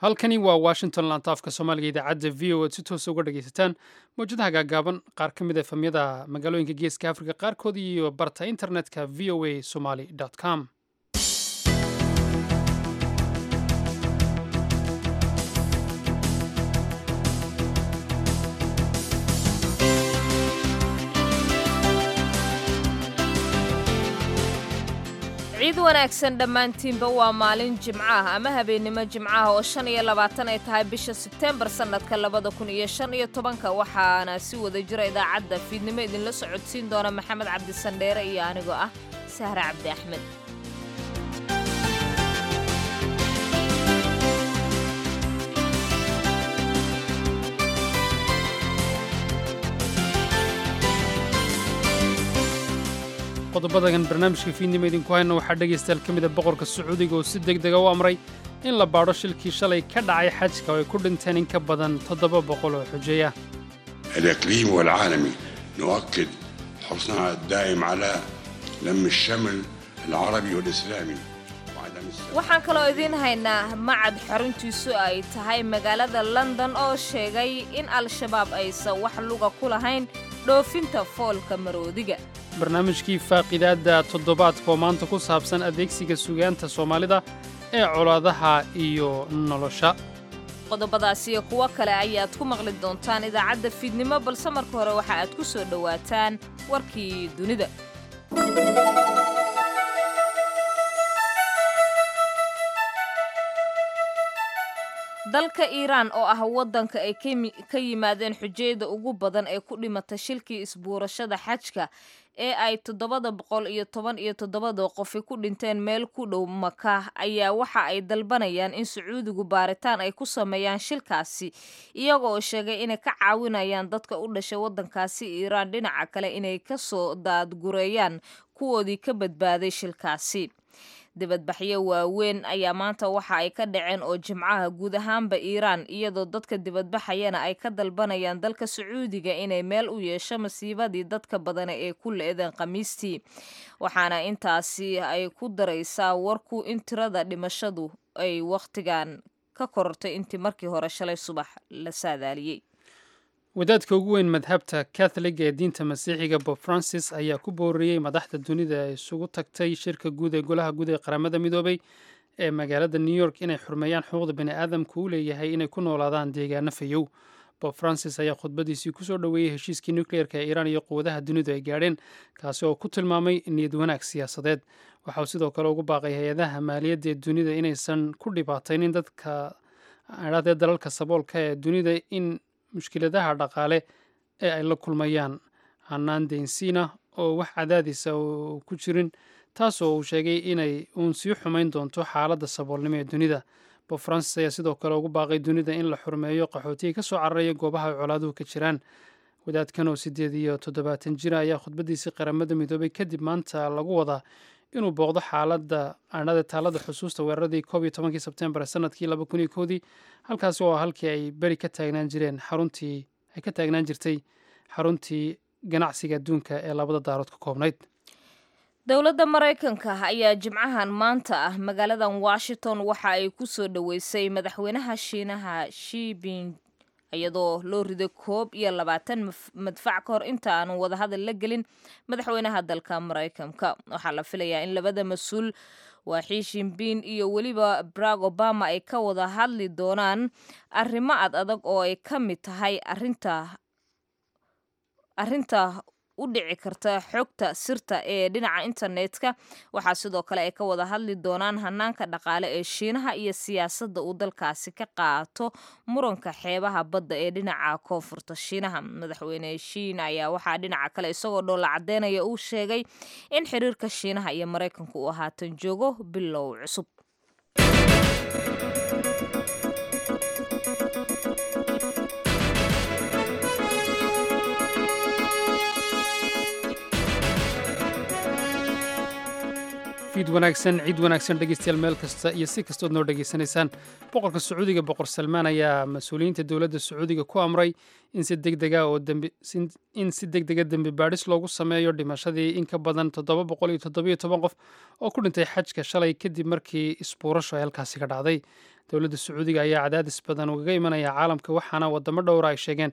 halkani waa washington lantaafka soomaaliga idaacadda v o ad si toosa uga dhagaysataan mawjadaha gaagaaban qaar ka mid a efamyada magaalooyinka geeska afrika qaarkood iyo barta internetka v o a somaly com ciid wanaagsan dhammaantiinba waa maalin jimco ah ama habeennimo jimcaha oo shan iyo labaatan ay tahay bisha sebteembar sannadka labada kun iyo shan iyo tobanka waxaana si wada jira idaacadda fiidnimo idinla socodsiin doona maxamed cabdisandheere iyo anigoo ah sahre cabdi axmed qodobadan barnaamijka fiidnimo idinku hayna waxaa dhegaystayaal ka mida boqorka sacuudiga oo si deg dega u amray in la baadho shilkii shalay ka dhacay xajka oo ay ku dhinteen in ka badan toddoba boqol oo xujeeya الإقليمي والعالمي نؤكد حرصنا الدائم على لم الشمل العربي والإسلامي وعدم السلام waxaan kaloo idiin haynaa macad xaruntiisu ay tahay magaalada london oo sheegay in al-shabaab aysan wax luga ku lahayn dhoofinta foolka maroodiga barnaamijkii faaqidaadda toddobaadka oo maanta ku saabsan adeegsiga sugaanta soomaalida ee colaadaha iyo nolosha qodobadaas iyo kuwo kale ayaad ku maqli doontaan idaacadda fiidnimo balse marka hore waxa aad ku soo dhowaataan warkii dunida dalka iiraan oo ah waddanka ay ka yimaadeen xujayada ugu badan ee ku dhimata shilkii isbuurashada xajka ee ay toddobada boqol iyo toban iyo toddobada qofi ku dhinteen meel ku dhow maka ayaa waxa ay dalbanayaan in sacuudigu baaritaan ay ku sameeyaan shilkaasi iyagoo sheegay inay ka caawinayaan dadka u dhashay waddankaasi iiraan dhinaca kale inay ka soo daadgureeyaan kuwoodii ka badbaaday shilkaasi dibadbaxyo waaweyn ayaa maanta waxa ay ka dhaceen oo jimcaha guud ahaanba iiraan iyadoo dadka dibadbaxayana ay ka dalbanayaan dalka sacuudiga inay meel u yeesho masiibadii dadka badana ee ku le-deen khamiistii waxaana intaasi ay ku daraysaa warku in tirada dhimashadu ay wakhtigan ka korortay intii markii hore shalay subax la saadaaliyey wadaadka ugu weyn madhabta katholiga ee diinta masiixiga bob francis ayaa ku booriyey madaxda dunida ee isugu tagtay shirka guud ee golaha guud ee qaramada midoobay ee magaalada new york inay xurmeeyaan xuquuqda bani aadamka u leeyahay inay ku noolaadaan deegaano fayow bob francis ayaa khudbadiisii kusoo dhoweeyey heshiiskii nukleerka ee iiraan iyo quwadaha dunidu ay gaadheen kaasi oo ku tilmaamay niyad wanaag siyaasadeed waxauu sidoo kale ugu baaqay hay-adaha maaliyadda ee dunida inaysan ku dhibaataynin dadka adhaadee dalalka saboolka ee dunida in mushkiladaha dhaqaale ee ay la kulmayaan hanaan densiina oo wax cadaadisa ku jirin taasoo uu sheegay inay uun sii xumayn doonto xaaladda saboolnimo ee dunida bob francis ayaa sidoo kale ugu baaqay dunida in la xurmeeyo qaxootiga ka soo cararaya goobaha ay colaaduhu ka jiraan wadaadkan oo siddeed iyo toddobaatan jira ayaa khudbadiisii qaramada midoobay kadib maanta lagu wadaa inuu booqdo xaaladda adhada taalada xusuusta weeraradii koob iyo tobankii sebtembar sanadkii laba kun iyo koodii halkaasi oo halkii ay beri ka taagnaan jireen xaruntii ay ka taagnaan jirtay xaruntii ganacsiga adduunka ee labada daarood ka koobnayd dowladda maraykanka ayaa jimcahan maanta ah magaaladan washington waxa ay ku soo dhoweysay madaxweynaha shiinaha shibin iyadoo loo riday koob iyo labaatan madfac ka hor inta aanu wadahadal la gelin madaxweynaha dalka maraykanka waxaa la filayaa in labada mas-uul waa xiishinbiin iyo weliba barack obama ay ka wada hadli doonaan arrimo ad adag oo ay ka mid tahay arinta arrinta u dhici karta xogta sirta ee dhinaca internetka waxaa sidoo kale ay ka wada hadli doonaan hanaanka dhaqaale ee shiinaha iyo siyaasadda uu dalkaasi ka qaato muranka xeebaha badda ee dhinaca koonfurta shiinaha madaxweyne shiin ayaa waxaa dhinaca kale isagoo dhoolla cadeynaya uu sheegay in xiriirka shiinaha iyo maraykanku uu haatan joogo bilow cusub fiid wanaagsan ciid wanaagsan dhegeystayaal meel kasta iyo si kastood noo dhegaysanaysaan boqorka sacuudiga boqor salmaan ayaa mas-uuliyiinta dowladda sacuudiga ku amray in si degdega oo in si deg dega dembi baadhis loogu sameeyo dhimashadii in ka badan toddoba boqol iyo toddobiyo toban qof oo ku dhintay xajka shalay kadib markii isbuurasho ay halkaasi ka dhacday dowladda sacuudiga ayaa cadaadis badan ugaga imanaya caalamka waxaana wadamo dhowra ay sheegeen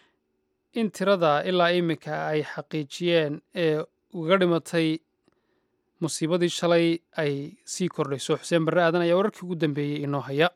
in tirada ilaa iminka ay xaqiijiyeen ee uga dhimatay musiibadii shalay ay sii kordhayso xuseen barre aadan ayaa wararkii ugu dambeeyey inoo haya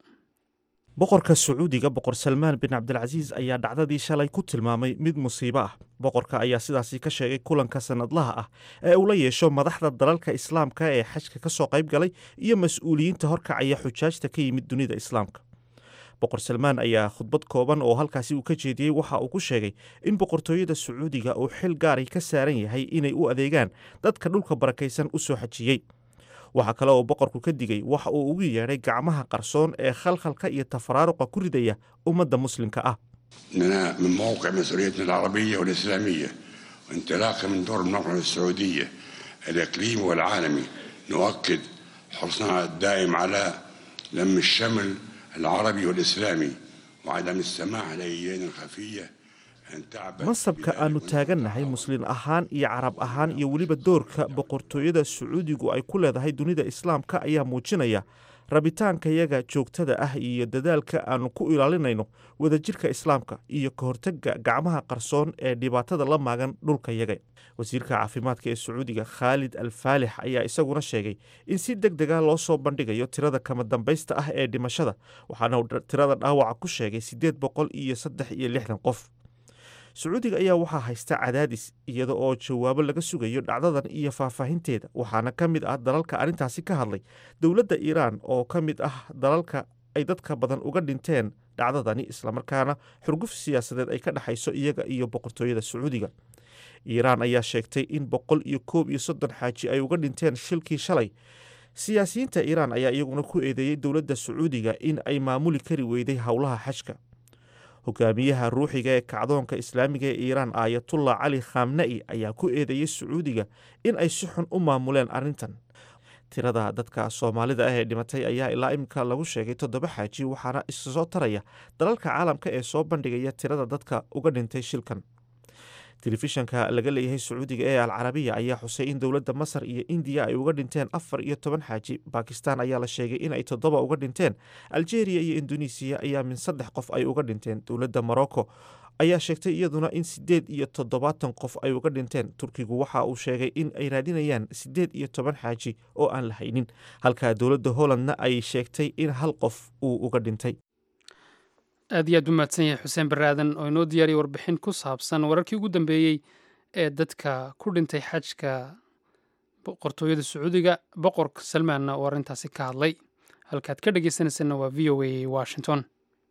boqorka sacuudiga boqor salmaan bin cabdilcasiis ayaa dhacdadii shalay ku tilmaamay mid musiibo ah boqorka ayaa sidaasi ka sheegay kulanka sannadlaha ah ee uu la yeesho madaxda dalalka islaamka ee xajka ka soo qayb galay iyo mas-uuliyiinta horkacaya xujaajta ka yimid dunida islaamka boqor salmaan ayaa khudbad kooban oo halkaasi uu ka jeediyey waxa uu ku sheegay in boqortooyada sacuudiga uu xil gaaray ka saaran yahay inay u adeegaan dadka dhulka barakaysan u soo xajiyey waxaa kale oo boqorku ka digay waxa uu ugu yeedhay gacmaha qarsoon ee khalkhalka iyo tafaraaruqa ku ridaya ummadda muslimka ah إننا من موقع مسؤوليتنا العربية والإسلامية وانطلاقا من دور المملكة السعودية الإقليمي والعالمي نؤكد حرصنا الدائم على لم الشمل العربي والإسلامي وعدم السماح لأيدينا الخفية أن تعبث mansabka aanu taagannahay muslin ahaan iyo carab ahaan iyo weliba doorka boqortooyada sacuudigu ay ku leedahay dunida islaamka ayaa muujinaya rabitaankayaga joogtada ah iyo dadaalka aanu ku ilaalinayno wadajirka islaamka iyo ka hortagga gacmaha qarsoon ee dhibaatada la maagan dhulkayaga wasiirka caafimaadka ee sacuudiga khaalid al faalix ayaa isaguna sheegay in si deg dega loo soo bandhigayo tirada kama dambaysta ah ee dhimashada waxaana uu tirada dhaawaca ku sheegay siddeed boqol iyo saddex iyo lixdan qof sacuudiga ayaa waxaa haysta cadaadis iyada oo jawaabo laga sugayo dhacdadan iyo faahfaahinteeda waxaana ka mid ah dalalka arrintaasi ka hadlay dowladda iiraan oo ka mid ah dalalka ay dadka badan uga dhinteen dhacdadani islamarkaana xurguf siyaasadeed ay ka dhexayso iyaga iyo boqortooyada sacuudiga iiraan ayaa sheegtay in boqol iyo koob iyo soddon xaaji ay uga dhinteen shilkii shalay siyaasiyiinta iiraan ayaa iyaguna ku eedeeyey dowladda sacuudiga in ay maamuli kari weyday howlaha xajka hogaamiyaha ruuxiga ee kacdoonka islaamiga ee iiraan aayatullah cali khamna'i ayaa ku eedeeyey sacuudiga in ay si xun u maamuleen arrintan tirada dadka soomaalida ah ee dhimatay ayaa ilaa iminka lagu sheegay toddoba xaaji waxaana isu soo taraya dalalka caalamka ee soo bandhigaya tirada dadka uga dhintay shilkan telefishanka laga leeyahay sacuudiga ee alcarabiya ayaa xusay in dowladda masar iyo indiya ay uga dhinteen afar iyo toban xaaji bakistan ayaa la sheegay in ay toddoba uga dhinteen aljeeriya iyo indonesiya ayaa min saddex qof ay uga dhinteen dowladda morocco ayaa sheegtay iyaduna in siddeed iyo toddobaatan qof ay uga dhinteen turkigu waxa uu sheegay in ay raadinayaan siddeed iyo toban xaaji oo aan la haynin halka dowladda hollandna ay sheegtay in hal qof uu uga dhintay aad iyo aad u mahadsan yahay xuseen baraadan oo inoo diyaariyay warbixin ku saabsan wararkii ugu dambeeyey ee dadka ku dhintay xajka boqortooyada sacuudiga boqorka salmaanna oo arrintaasi ka hadlay halkaad ka dhegeysanaysanna waa v o a washington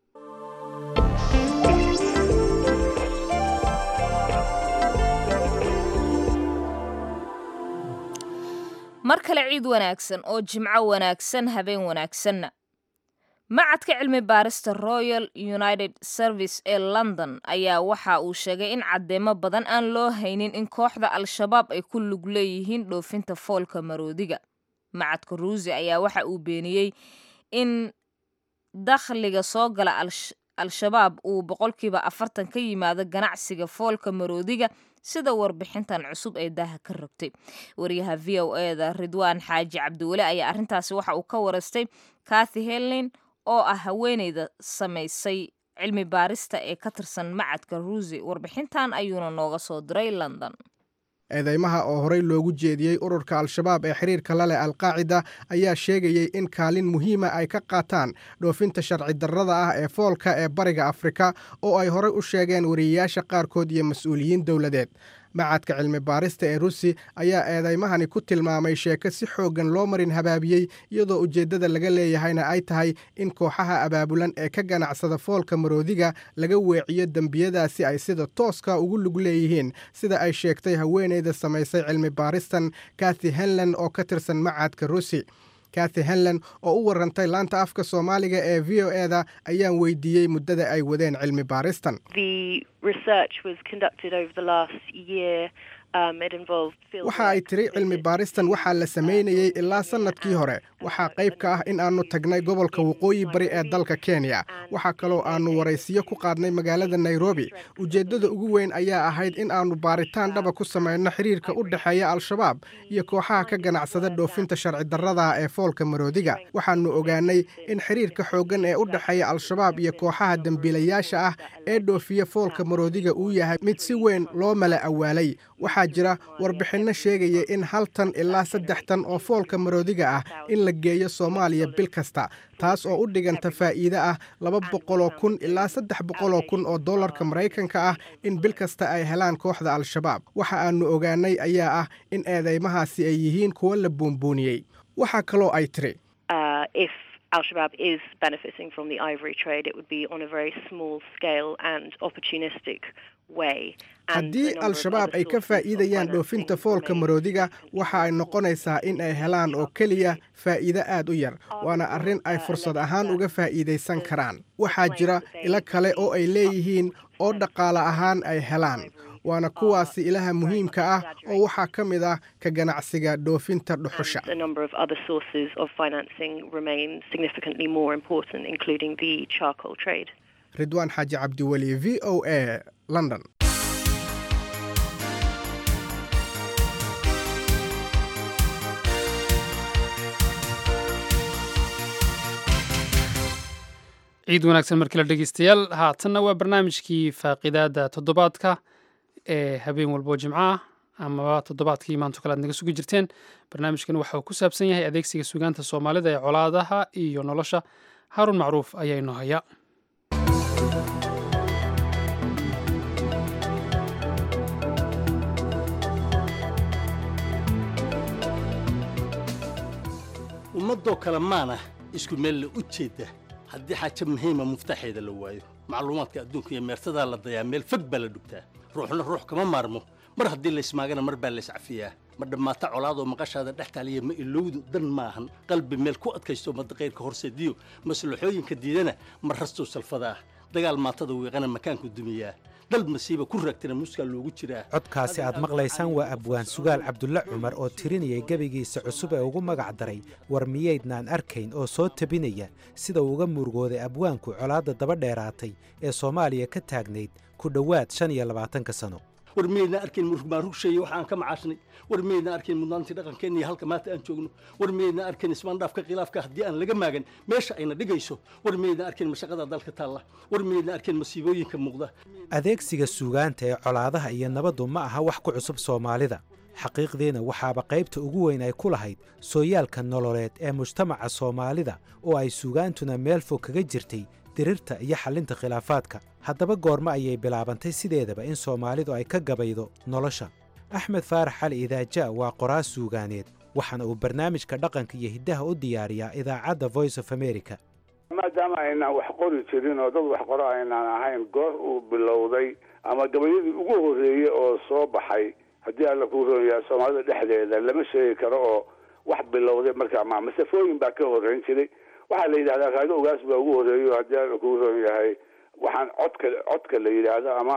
mar kale ciid wanaagsan oo jimco wanaagsan habeen wanaagsanna macadka cilmi baarista royal united service ee london ayaa waxa uu sheegay in caddeemo badan aan loo haynin in kooxda al-shabaab ay ku lug leeyihiin dhoofinta foolka maroodiga macadka ruusi ayaa waxa uu beeniyey in dakhliga soo gala al-shabaab uu boqolkiiba afartan ka yimaado ganacsiga foolka maroodiga sida warbixintan cusub ee daaha ka rogtay wariyaha v o eda ridwaan xaaji cabdiweli ayaa arrintaasi waxa uu ka warastay kathy helin oo ah haweeneyda samaysay cilmi baarista ee ka tirsan macadka ruusi warbixintan ayuuna nooga soo diray london eedeymaha oo horey loogu jeediyey ururka al-shabaab ee xiriirka la leh alqaacida ayaa sheegayey in kaalin muhiima ay ka qaataan dhoofinta sharci darrada ah ee foolka ee bariga afrika oo ay horey u sheegeen wariyeyaasha qaarkood iyo mas-uuliyiin dowladeed macadka cilmi baarista ee rusi ayaa eedaymahani ku tilmaamay sheeko si xooggan loo marin habaabiyey iyadoo ujeeddada laga leeyahayna ay tahay in kooxaha abaabulan ee ka ganacsada foolka maroodiga laga weeciyo dembiyadaasi ay sida tooska ugu lug leeyihiin sida ay sheegtay haweeneyda samaysay cilmi baaristan kathy henlan oo ka tirsan macadka rusi kathy henlan oo u warantay laanta afka soomaaliga ee v o eda ayaan weydiiyey muddada ay wadeen cilmi baaristan research was conducted over the last year waxa ay tiri cilmi baaristan waxaa la samaynayey ilaa sannadkii hore waxaa qayb ka ah in aannu tagnay gobolka waqooyi bari ee dalka kenya waxaa kaloo aannu waraysiyo ku qaadnay magaalada nairobi ujeeddada ugu weyn ayaa ahayd in aannu baaritaan dhaba ku samayno xiriirka u dhexeeya al-shabaab iyo kooxaha ka ganacsada dhoofinta sharci darrada ee foolka maroodiga waxaannu ogaanay in xiriirka xooggan ee u dhexeeya al-shabaab iyo kooxaha dembiilayaasha ah ee dhoofiya foolka maroodiga uu yahay mid si weyn loo mala awaalay waxaa jira warbixinno sheegaya in hal tan ilaa saddex tan oo foolka maroodiga ah in la geeyo soomaaliya bil kasta taas oo u dhiganta faa'iide ah laba boqoloo kun ilaa saddex boqoloo kun oo dollarka maraykanka ah in bil kasta ay helaan kooxda al-shabaab waxa aannu ogaanay ayaa ah in eedeymahaasi ay yihiin kuwo la buunbuuniyey waxaa kaloo ay tiri Al-Shabaab is benefiting from the ivory trade, it would be on a very small scale and opportunistic way. haddii al-shabaab ay ka faa'iidayaan dhoofinta foolka maroodiga waxa ay noqonaysaa in ay helaan oo keliya faa'iide aad u yar waana arrin ay fursad ahaan uga faa'iidaysan karaan waxaa jira ilo kale oo ay leeyihiin oo dhaqaale ahaan ay helaan waana kuwaasi ilaha muhiimka ah oo waxaa ka mid ah ka ganacsiga dhoofinta dhuxusha ridwaan xaaji cabdiweli v o a london ciid wanaagsan markale dhegeystayaal haatanna waa barnaamijkii faaqidaada toddobaadka ee habeen walbo jimco ah amaba toddobaadkii maanto kale aad naga sugi jirteen barnaamijkan waxa uu ku saabsan yahay adeegsiga sugaanta soomaalida ee colaadaha iyo nolosha haaruun macruuf ayaa inoo haya ummadoo kale maana isku meel la u jeedda haddii xaaja muhiima muftaxeeda la waayo macluumaadka adduunka iyo meertadaa la dayaa meel fog baa la dhugtaa ruuxna ruux kama maarmo mar haddii laysmaagana mar baa layscafiyaa ma dhammaata colaadoo maqashaada dhex taaliya ma ilowdu dan maahan qalbi meel ku adkaysto madaqayrka horseediyo maslaxooyinka diidana ma rastuu salfada ah dagaal maatada wiiqana makaanku dumiyaa dal masiiba ku raagtana muskaa loogu jiraa codkaasi aad maqlaysaan waa abwaan sugaal cabdulle cumar oo tirinayay gebigiisa cusub ee ugu magac daray war miyaydnaan arkayn oo soo tabinaya sida uu uga murugooday abwaanku colaadda daba dheeraatay ee soomaaliya ka taagnayd ku dhowaad shan iyo labaatanka sano war miyaydnaan arkayn murugmaarugsheeye waxa aan ka macaashnay war miyaydnaan arkayn mudnaantii dhaqankeenna iyo halka maanta aan joogno war miyaydnaan arkayn ismaandhaafka khilaafka haddii aan laga maagan meesha ayna dhigayso war miyaydnaan arkayn mashaqada dalka taalla war miyaydnaan arkayn masiibooyinka muuqda adeegsiga suugaanta ee colaadaha iyo nabaddu ma aha wax ku cusub soomaalida xaqiiqdiina waxaaba qaybta ugu weyn ay ku lahayd sooyaalka nololeed ee mujtamaca soomaalida oo ay suugaantuna meel fog kaga jirtay dirirta iyo xallinta khilaafaadka haddaba goormo ayay bilaabantay sideedaba in soomaalidu ay ka gabaydo nolosha axmed faarax cali idaaja waa qoraas suugaaneed waxaana uu barnaamijka dhaqanka iyo hiddaha u diyaariyaa idaacadda voice of america maadaama aynaan wax qori jirin oo dad wax qoro aynaan ahayn goor uu bilowday ama gabayadii ugu horreeyey oo soo baxay haddii alla kuu roonyaha soomaalida dhexdeeda lama sheegi karo oo wax bilowday markaa ma masafooyin baa ka horreyn jiray waxaa la yidhahdaa raago ogaas baa ugu horreeyo haddii alla kuu roon yahay waxaan codka codka la yidhaahdo ama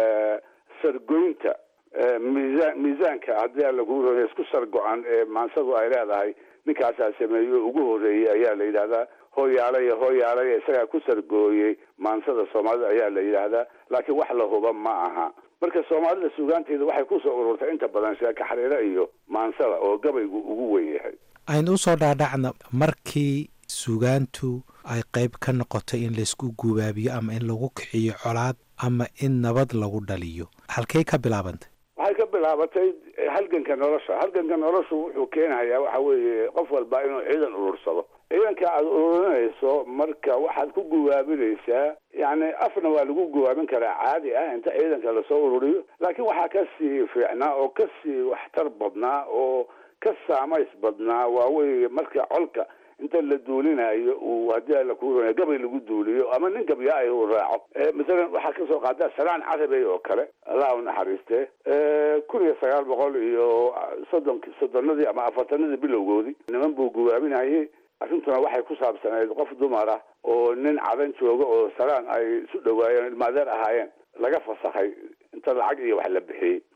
sargoynta miisaan miisaanka haddii alla kuu roon yahay isku sargo-an ee maansadu ay leedahay ninkaasaa sameeyo ugu horreeyey ayaa la yidhahdaa hooyaalay hooyaalay isagaa ku sargooyey maansada soomaalida ayaa la yidhaahdaa laakiin wax la huba ma aha marka soomaalida suugaanteeda waxay kusoo ururtay inta badan sheeka xariiro iyo maansada oo gabaygu ugu weyn yahay aynu u soo dhaadhacna markii suugaantu ay qayb ka noqotay in laysku gubaabiyo ama in lagu kiciyo colaad ama in nabad lagu dhaliyo halkay ka bilaabantay waxay ka bilaabatay halganka nolosha halganka noloshu wuxuu keenayaa waxa weeye qof walba inuu ciidan urursado ciidanka aada ururinayso marka waxaad ku guwaabinaysaa yacni afna waa lagu guwaabin karaa caadi ah inta ciidanka lasoo ururiyo laakiin waxaa ka sii fiicnaa oo ka sii waxtar badnaa oo ka saamays badnaa waa weye marka colka inta la duulinayo uu haddii alla kuu roonaya gabay lagu duuliyo ama nin gabya ay uu raaco masalan waxaa kasoo qaadaa salaan carabey oo kale allah u naxariiste kun iyo sagaal boqol iyo soddon soddonadii ama afartanadii bilowgoodii niman buu guwaabinayay arrintuna waxay ku saabsanayd qof dumar ah oo nin cadan jooga oo salaan ay isu dhawaayeen ilmaadeer ahaayeen laga fasakhay inta lacag iyo wax la bixiyey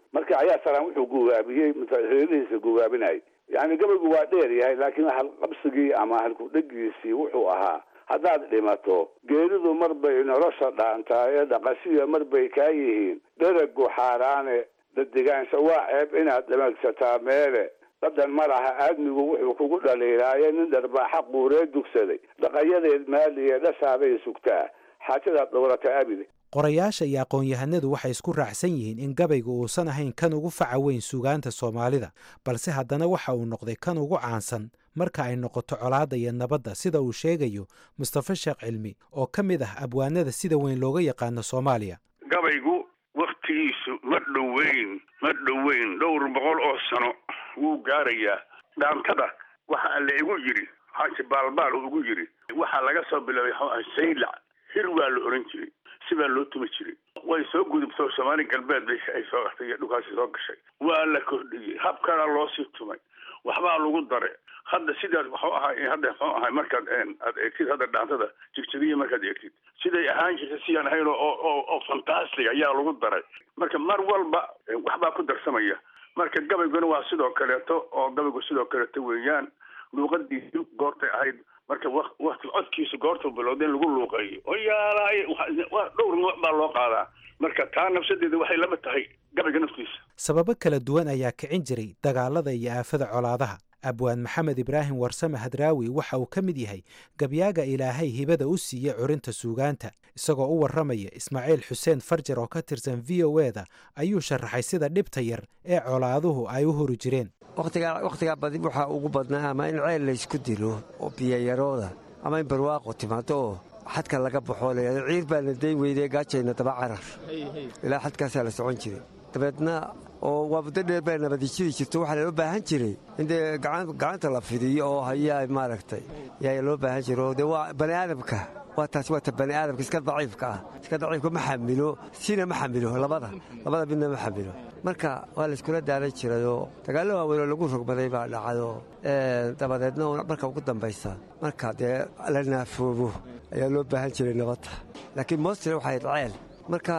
marka ayaa salaan wuxuu gugaabiyey reerihiisa gugaabinayay yani gabaygu waa dheer yahay laakiin halqabsigii ama halkudhegiisii wuxuu ahaa haddaad dhimato geeridu mar bay nolosha dhaantaa ee dhaqashiya mar bay kaa yihiin dheragu xaaraane dadigaansha waa ceeb inaad dhamagsataa meele dadan ma laha aadmigu wuxuu kugu dhaliilaaye nin dharbaaxa quuree dugsaday dhaqayadeed maaliye dhashaaday sugtaa xaajadaad dhowrata abide qorayaasha iyo aqoon-yahanadu waxay isku raacsan yihiin in gabaygu uusan ahayn kan ugu faca weyn suugaanta soomaalida balse haddana waxa uu noqday kan ugu caansan marka ay noqoto colaadda iyo nabadda sida uu sheegayo mustafa sheekh cilmi oo ka mid ah abwaanada sida weyn looga yaqaano soomaaliya gabaygu wakhtigiisu ma dhoweyn ma dhoweyn dhowr boqol oo sano wuu gaarayaa dhaantada waxa la igu yidhi xaaji baalbaal ugu yidhi waxaa laga soo bilaabay saylac hir waa la oran jiray sibaa loo tumi jiray way soo gudubto soomaali galbeed bay ay soo iyo dhulkaasi soo gashay waa la kordhiyey habkana loo sii tumay waxbaa lagu dare hadda sidaas waxuu ahay hadda muxuu ahay markaad aad eegtid hadda dhaantada jigjigiya markaad eegtid siday ahaan jirtay siyaan ahayn oo oo oo fantastic ayaa lagu daray marka mar walba waxbaa ku darsamaya marka gabayguna waa sidoo kaleeto oo gabaygu sidoo kaleeto weeyaan luuqadiisu goortay ahayd marka wakti codkiisu goortuu bilowda in lagu luuqeeyo oo yaalaay waa dhowr nooc baa loo qaadaa marka taa nafsadeeda waxay lama tahay gabayga naftiisa sababo kala duwan ayaa kicin jiray dagaalada iyo aafada colaadaha abwaan maxamed ibraahim warsame hadraawi waxa uu ka mid yahay gabyaaga ilaahay hibada u siiyey curinta suugaanta isagoo u warramaya ismaaciil xuseen farjar oo ka tirsan v o e da ayuu sharaxay sida dhibta yar ee colaaduhu ay u hori jireen wakhtigaa badi waxaa ugu badnaa ama in ceel laysku dilo oo biyayarooda ama in barwaaqo timaado oo xadka laga baxoo layhahdo ciir baana dayn weydee gaajayna daba carar ilaa xadkaasaa la socon jiray dabeedna oo waa muddo dheer baa nabadijiri jirto waxaa loo baahan jiray in dee gacanta la fidiyo oo hayaa maaragtay yaa loo baahan jira oo dee waa bani aadamka waa taasi waa ta bani aadamka iska daciifka ah iska daciifka ma xamilo sina ma xamilo labada labada midna ma xamilo marka waa layskula daalan jirayoo dagaallo waaweyn oo lagu rogmaday baa dhacdo dabadeedna marka ugu dambaysa marka dee la naafoobo ayaa loo baahan jiray nabadda laakiin mostre waxay ceel marka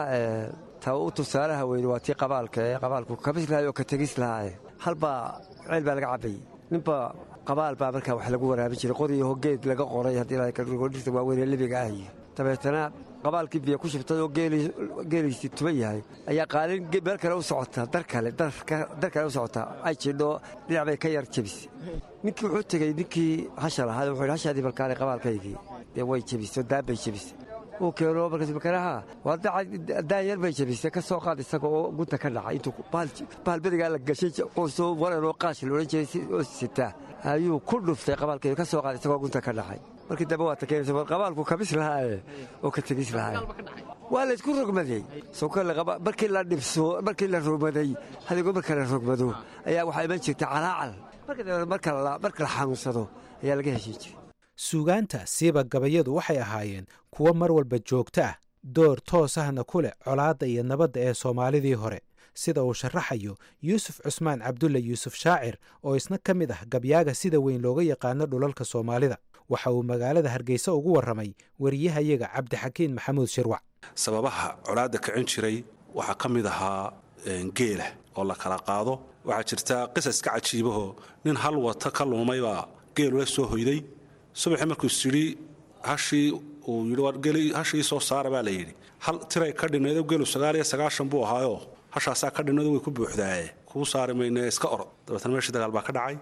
ta u tusaalaha weyne waa tii qabaalka ee qabaalku kabis lahay oo ka tegis lahaaye halbaa ceel baa laga cabbayey ninba qabaal baa markaa wax lagu waraabin jiray qoriyo hogeed laga qoray haddii dhirta waaweynee libiga ahiyo dabeetana qabaalkii biyo ku shubtay oo geeliisii tuban yahay ayaa qaalin meel kale u socotaa dar kale dar kale u socotaa ay jidho dhinac bay ka yar jebisay ninkii wuxuu tegey ninkii hasha lahaa wuxuu yidhi hashaadii balkaale qabaalkaygii dee way jebisay oo daan bay jebisay uu keeno markaas makanaha waa daan yar bay jebisay ka soo qaad isaga oo gunta ka dhacay intuu bahal berigaa la gashay qoysoo waran oo qaash la odhan jiray oo sitaa ayuu ku dhuftay qabaalkeedu ka soo qaad isagoo gunta ka dhacay markii dambe waa takeenaysa war qabaalku kabis lahaaye oo ka tegis lahaaye waa laysku rogmaday markii la dhibso markii la rogmaday hadigoo marka la rogmado ayaa waxaa iman jirtay calaacal marka dambe marka la xanuunsado ayaa laga heshin jiray suugaanta siiba gabayadu waxay ahaayeen kuwo mar walba joogto ah door toos ahna ku leh colaadda iyo nabadda ee soomaalidii hore sida uu sharaxayo yuusuf cusmaan cabdulle yuusuf shaacir oo isna ka mid ah gabyaaga sida weyn looga yaqaano dhulalka soomaalida waxa uu magaalada hargeysa ugu warramay wariyahayaga cabdixakiin maxamuud shirwac sababaha colaadda kicin jiray waxaa ka mid ahaa geela oo la kala qaado waxaa jirta qisas ka cajiibahoo nin hal wata ka luumaybaa geelula soo hoyday subaxii markuu isyidhi hashii uu yidhi hashii soo saara baa la yidhi hal tiray ka dhinaydo geelu sagaal iyo sagaashan buu ahaayoo hashaasaa ka dhinaydo way ku buuxdaaye kuu saari mayne iska orod dabeetna meeshii dagaal baa ka dhacay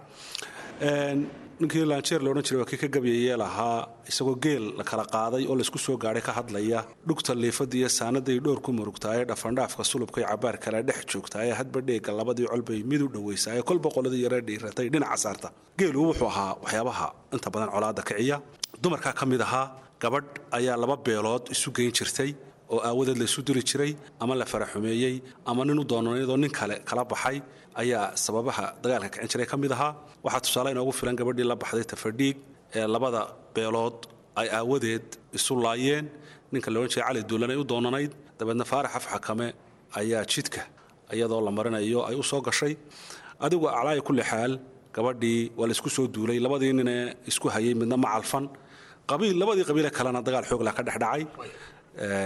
ninkii laanjeer loodhan jiray waa kii ka gabyayee lahaa isagoo geel la kala qaaday oo laysku soo gaadhay ka hadlaya dhugta liifada iyo saanaday dhowr ku murugtaaye dhafandhaafka sulubkay cabaar kale dhex joogtaaye hadba dheega labadii colbay mid u dhowaysaaye kolba qoladii yaree dhiiratay dhinaca saarta geelu wuxuu ahaa waxyaabaha inta badan colaadda kiciya dumarkaa ka mid ahaa gabadh ayaa laba beelood isu geyn jirtay oo aawadeed laysu diri jiray ama la faraxumeeyey ama nin u doonanayadoo nin kale kala baxay ayaa sababaha dagaalka kicin jiray ka mid ahaa waxaa tusaale inoogu filan gabadhii la baxday tafadhiig ee labada beelood ay aawadeed isu laayeen ninka la odhan jiray cali duulanay u doonanayd dabeedna faarax afxakame ayaa jidka iyadoo la marinayo ay u soo gashay adigu aclaaya kulli xaal gabadhii waa laysku soo duulay labadii ninee isku hayay midna ma calfan qabiil labadii qabiile kalena dagaal xoogla ka dhexdhacay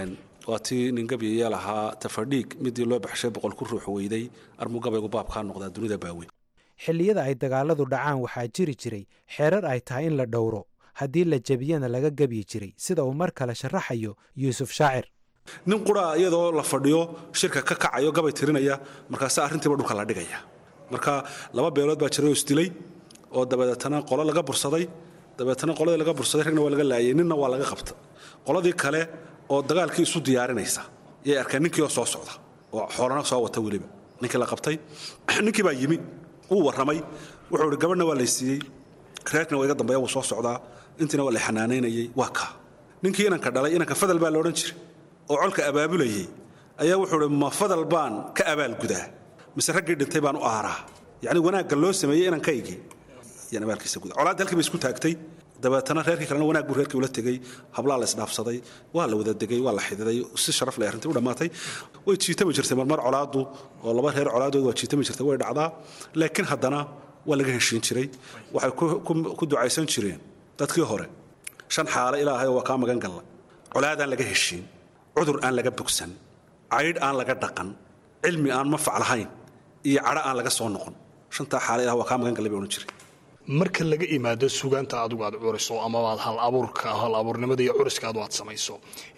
waa tii nin gabyaya lahaa tafadhiig midii loo baxshay boqol ku ruux weyday armuu gabaygu baabkaa noqdaa dunida baaweyn xilliyada ay dagaaladu dhacaan waxaa jiri jiray xeerar ay tahay in la dhowro haddii la jebiyana laga gebyi jiray sida uu mar kale sharaxayo yuusuf shaacir nin quraa iyadoo la fadhiyo shirka ka kacayo gabay tirinaya markaase arrintiiba dhulka la dhigaya marka laba beelood baa jiray oo isdilay oo dabadeetana qolo laga bursaday dabeetana qoladii laga bursaday ragna waa laga laayay ninna waa laga qabta qoladii kale oo dagaalkii isu diyaarinaysa yay arkeen ninkii oo soo socda oo xoolana soo wata weliba ninkii la qabtay ninkii baa yimi wuu warramay wuxuu ihi gabadhna waa laysiiyey reerkna waa iga dambeeya wuu soo socdaa intiina waa lay xanaanaynayey waa kaa ninkii inanka dhalay inanka fadal baa la odhan jiray oo colka abaabulayay ayaa wuxuu ihi ma fadal baan ka abaalgudaa mise raggii dhintay baan u aaraa yacni wanaagga loo sameeyey inankaygii yaan abaalkiisa guda colaadda halkii bay isku taagtay dabeetana reerkii kalena wanaag buu reerkii ula tegey hablaa la isdhaafsaday waa la wada degay waa la xididay si sharaf leh arrintii u dhammaatay way jiitami jirtay marmar colaaddu oo laba reer colaadood waa jiitami jirtay way dhacdaa laakiin haddana waa laga heshiin jiray waxay ku ducaysan jireen dadkii hore shan xaale ilaahay waa kaa magan galla colaadaan laga heshiin cudur aan laga bogsan caydh aan laga dhaqan cilmi aan mafac lahayn iyo cadho aan laga soo noqon shantaa xaale ilaah waa kaa magan gallay bay odhan jiray marka laga imaado sugaanta adigu aad curiso amabaad hal abuurka hal abuurnimada iyo curiska adu aad samayso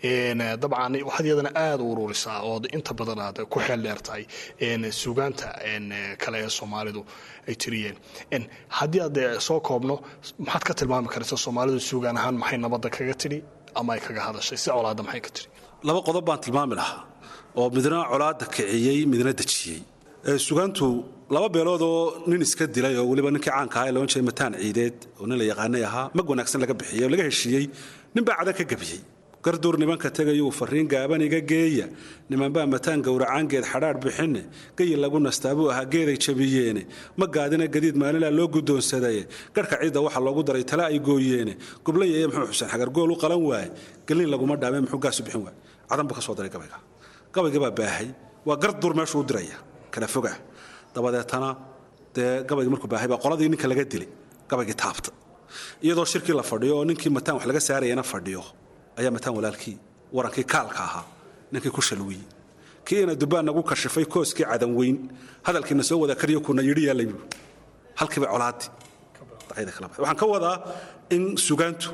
dabcan waxaad iyadana aada u ururisaa ood inta badan aad ku xeel dheer tahay sugaanta kale ee soomaalidu ay tiriyeen haddii aad soo koobno maxaad ka tilmaami karaysa soomaalidu sugaan ahaan maxay nabadda kaga tidhi ama ay kaga hadashay si colaadda maxay ka tidhi laba qodob baan tilmaami lahaa oo midna colaadda kiciyey midna dejiyey sugaantu laba beelood oo nin iska dilay oo weliba ninkii caanka ahaa ee loodhan jiray mataan ciideed oo nin la yaqaanay ahaa mag wanaagsan laga bixiyey oo laga heshiiyey ninbaa cadan ka gebiyey garduur nimanka tegayuu farriin gaaban iga geeya nimanbaa mataan gowracaangeed xadhaadh bixinne geyi lagu nastaa buu ahaa geeday jabiyeene ma gaadina gadiid maalinlaa loo guddoonsadaye garhka ciidda waxa loogu daray tala ay gooyeene gublayaye muxuu xuseen xagargool u qalan waaye gelin laguma dhaame muxuu gaasu bixin waaye cadan buu ka soo daray gabayga gabaygii baa baahay waa garduur meeshuu u diraya kala foga dabadeetana dee gabaygii markuu baahay baa qoladii ninka laga dilay gabaygii taabta iyadoo shirkii la fadhiyo oo ninkii mataan wax laga saarayana fadhiyo ayaa mataan walaalkii warankii kaalka ahaa ninkii ku shalwiyey kii ina dubbaan nagu kashifay kooskii cadan weyn hadalkiina soo wada kariyo kuna yidhi yaallay buu halkiiba colaadii waxaan ka wadaa in sugaantu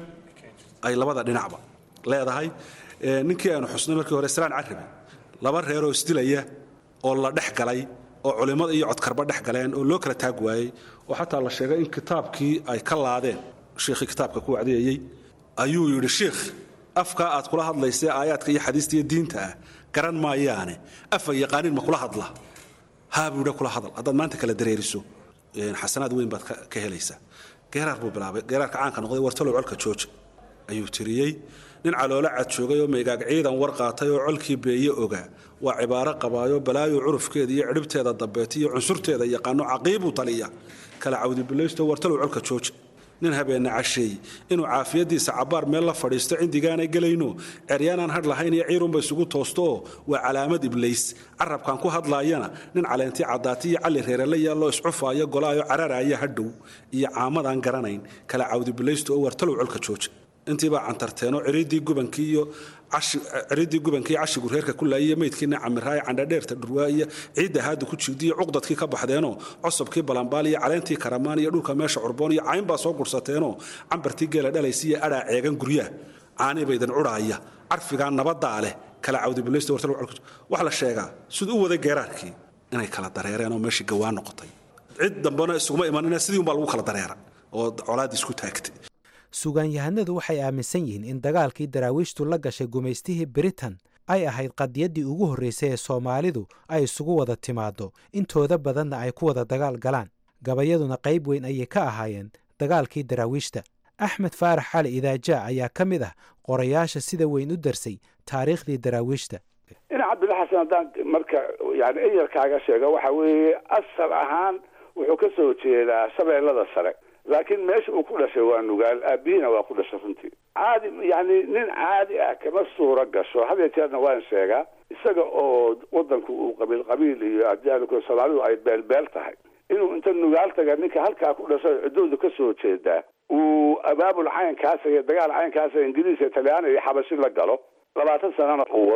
ay labada dhinacba leedahay ninkii aanu xusnay markii hore salaan carabi laba reeroo isdilaya oo la dhex galay oo culimmada iyo codkarba dhex galeen oo loo kala taag waayey oo xataa la sheegay in kitaabkii ay ka laadeen shiikhii kitaabka ku wacdiyayey ayuu yidhi shiikh afkaa aad kula hadlaysee aayaadka iyo xadiista iyo diinta ah garan maayaane afa yaqaaniin ma kula hadla haa buu yidhi kula hadal haddaad maanta kala dareeriso xasanaad weyn baad ka helaysaa geeraar buu bilaabay geeraarka caanka noqday wartalow colka jooja ayuu tiriyey nin caloolo cad joogay oo maygaag ciidan war qaatay oo colkii beeye ogaa waa cibaaro qabaayo balaayo curufkeeda iyo cidhibteeda dambeeta iyo cunsurteeda yaqaano caqiibuu taliya kala cawdibilaysto wartalow colka jooja nin habeenna casheey inuu caafiyadiisa cabbaar meel la fadhiisto cindigaanay gelayno ceryaanaan hadh lahayn iyo ciirunba isugu toostooo waa calaamad iblays carabkan ku hadlaayana nin caleentii caddaati iyo calli reerele yaalloo iscufaayo golaayo cararaaya hadhow iyo caamadaan garanayn kala cawdibilaysto oo wartalow colka jooja intiibaa cantarteenoo ciridii gubankii iyo ciridii gubankii cashigu reerka ku laayiyo meydkiina camiraaye candhadheerta dhurwaa iyo ciidda haada ku jiidiyo cuqdadkii ka baxdeenoo cosobkii balambaal iyo caleentii karamaan iyo dhulka meesha curboon iyo cayn baa soo gursateenoo cambartii geela dhalaysa iyo adhaa ceegan guryaha caanibaydan cudhaaya carfigaa nabadaa leh kala cawdibilaysta wax la sheegaa siduu u waday geeraarkii inay kala dareereen oo meeshii gawaan noqotay cid dambena isuguma imanina sidii unbaa lagu kala dareera oo colaaddii isku taagtay sugaanyahanadu waxay aaminsan yihiin in dagaalkii daraawiishtu la gashay gumaystihii britain ay ahayd qadiyaddii ugu horraysay ee soomaalidu ay isugu wada timaaddo intooda badanna ay ku wada dagaal galaan gabayaduna qayb weyn ayay ka ahaayeen dagaalkii daraawiishta axmed faarax cali idaajaa ayaa ka mid ah qorayaasha sida weyn u darsay taariikhdii daraawiishta ina cabdilla xasan haddaan marka yani eyarkaaga sheego waxa weeye asal ahaan wuxuu ka soo jeedaa shabeellada sare laakiin meesha uu ku dhashay waa nugaal aabihiina waa ku dhashay runtii caadi yani nin caadi ah kama suuro gasho had jeerna waan sheegaa isaga oo wadanku uu qabiil qabiil iyo adyaanku soomaalidu ay beelbeel tahay inuu inta nugaal taga ninka halkaa ku dhashay ciddoodu ka soo jeedaa uu abaabul caynkaasa iyo dagaal caynkaasa ingiriis iyo talyaani iyo xabashi la galo labaatan sanana uu wado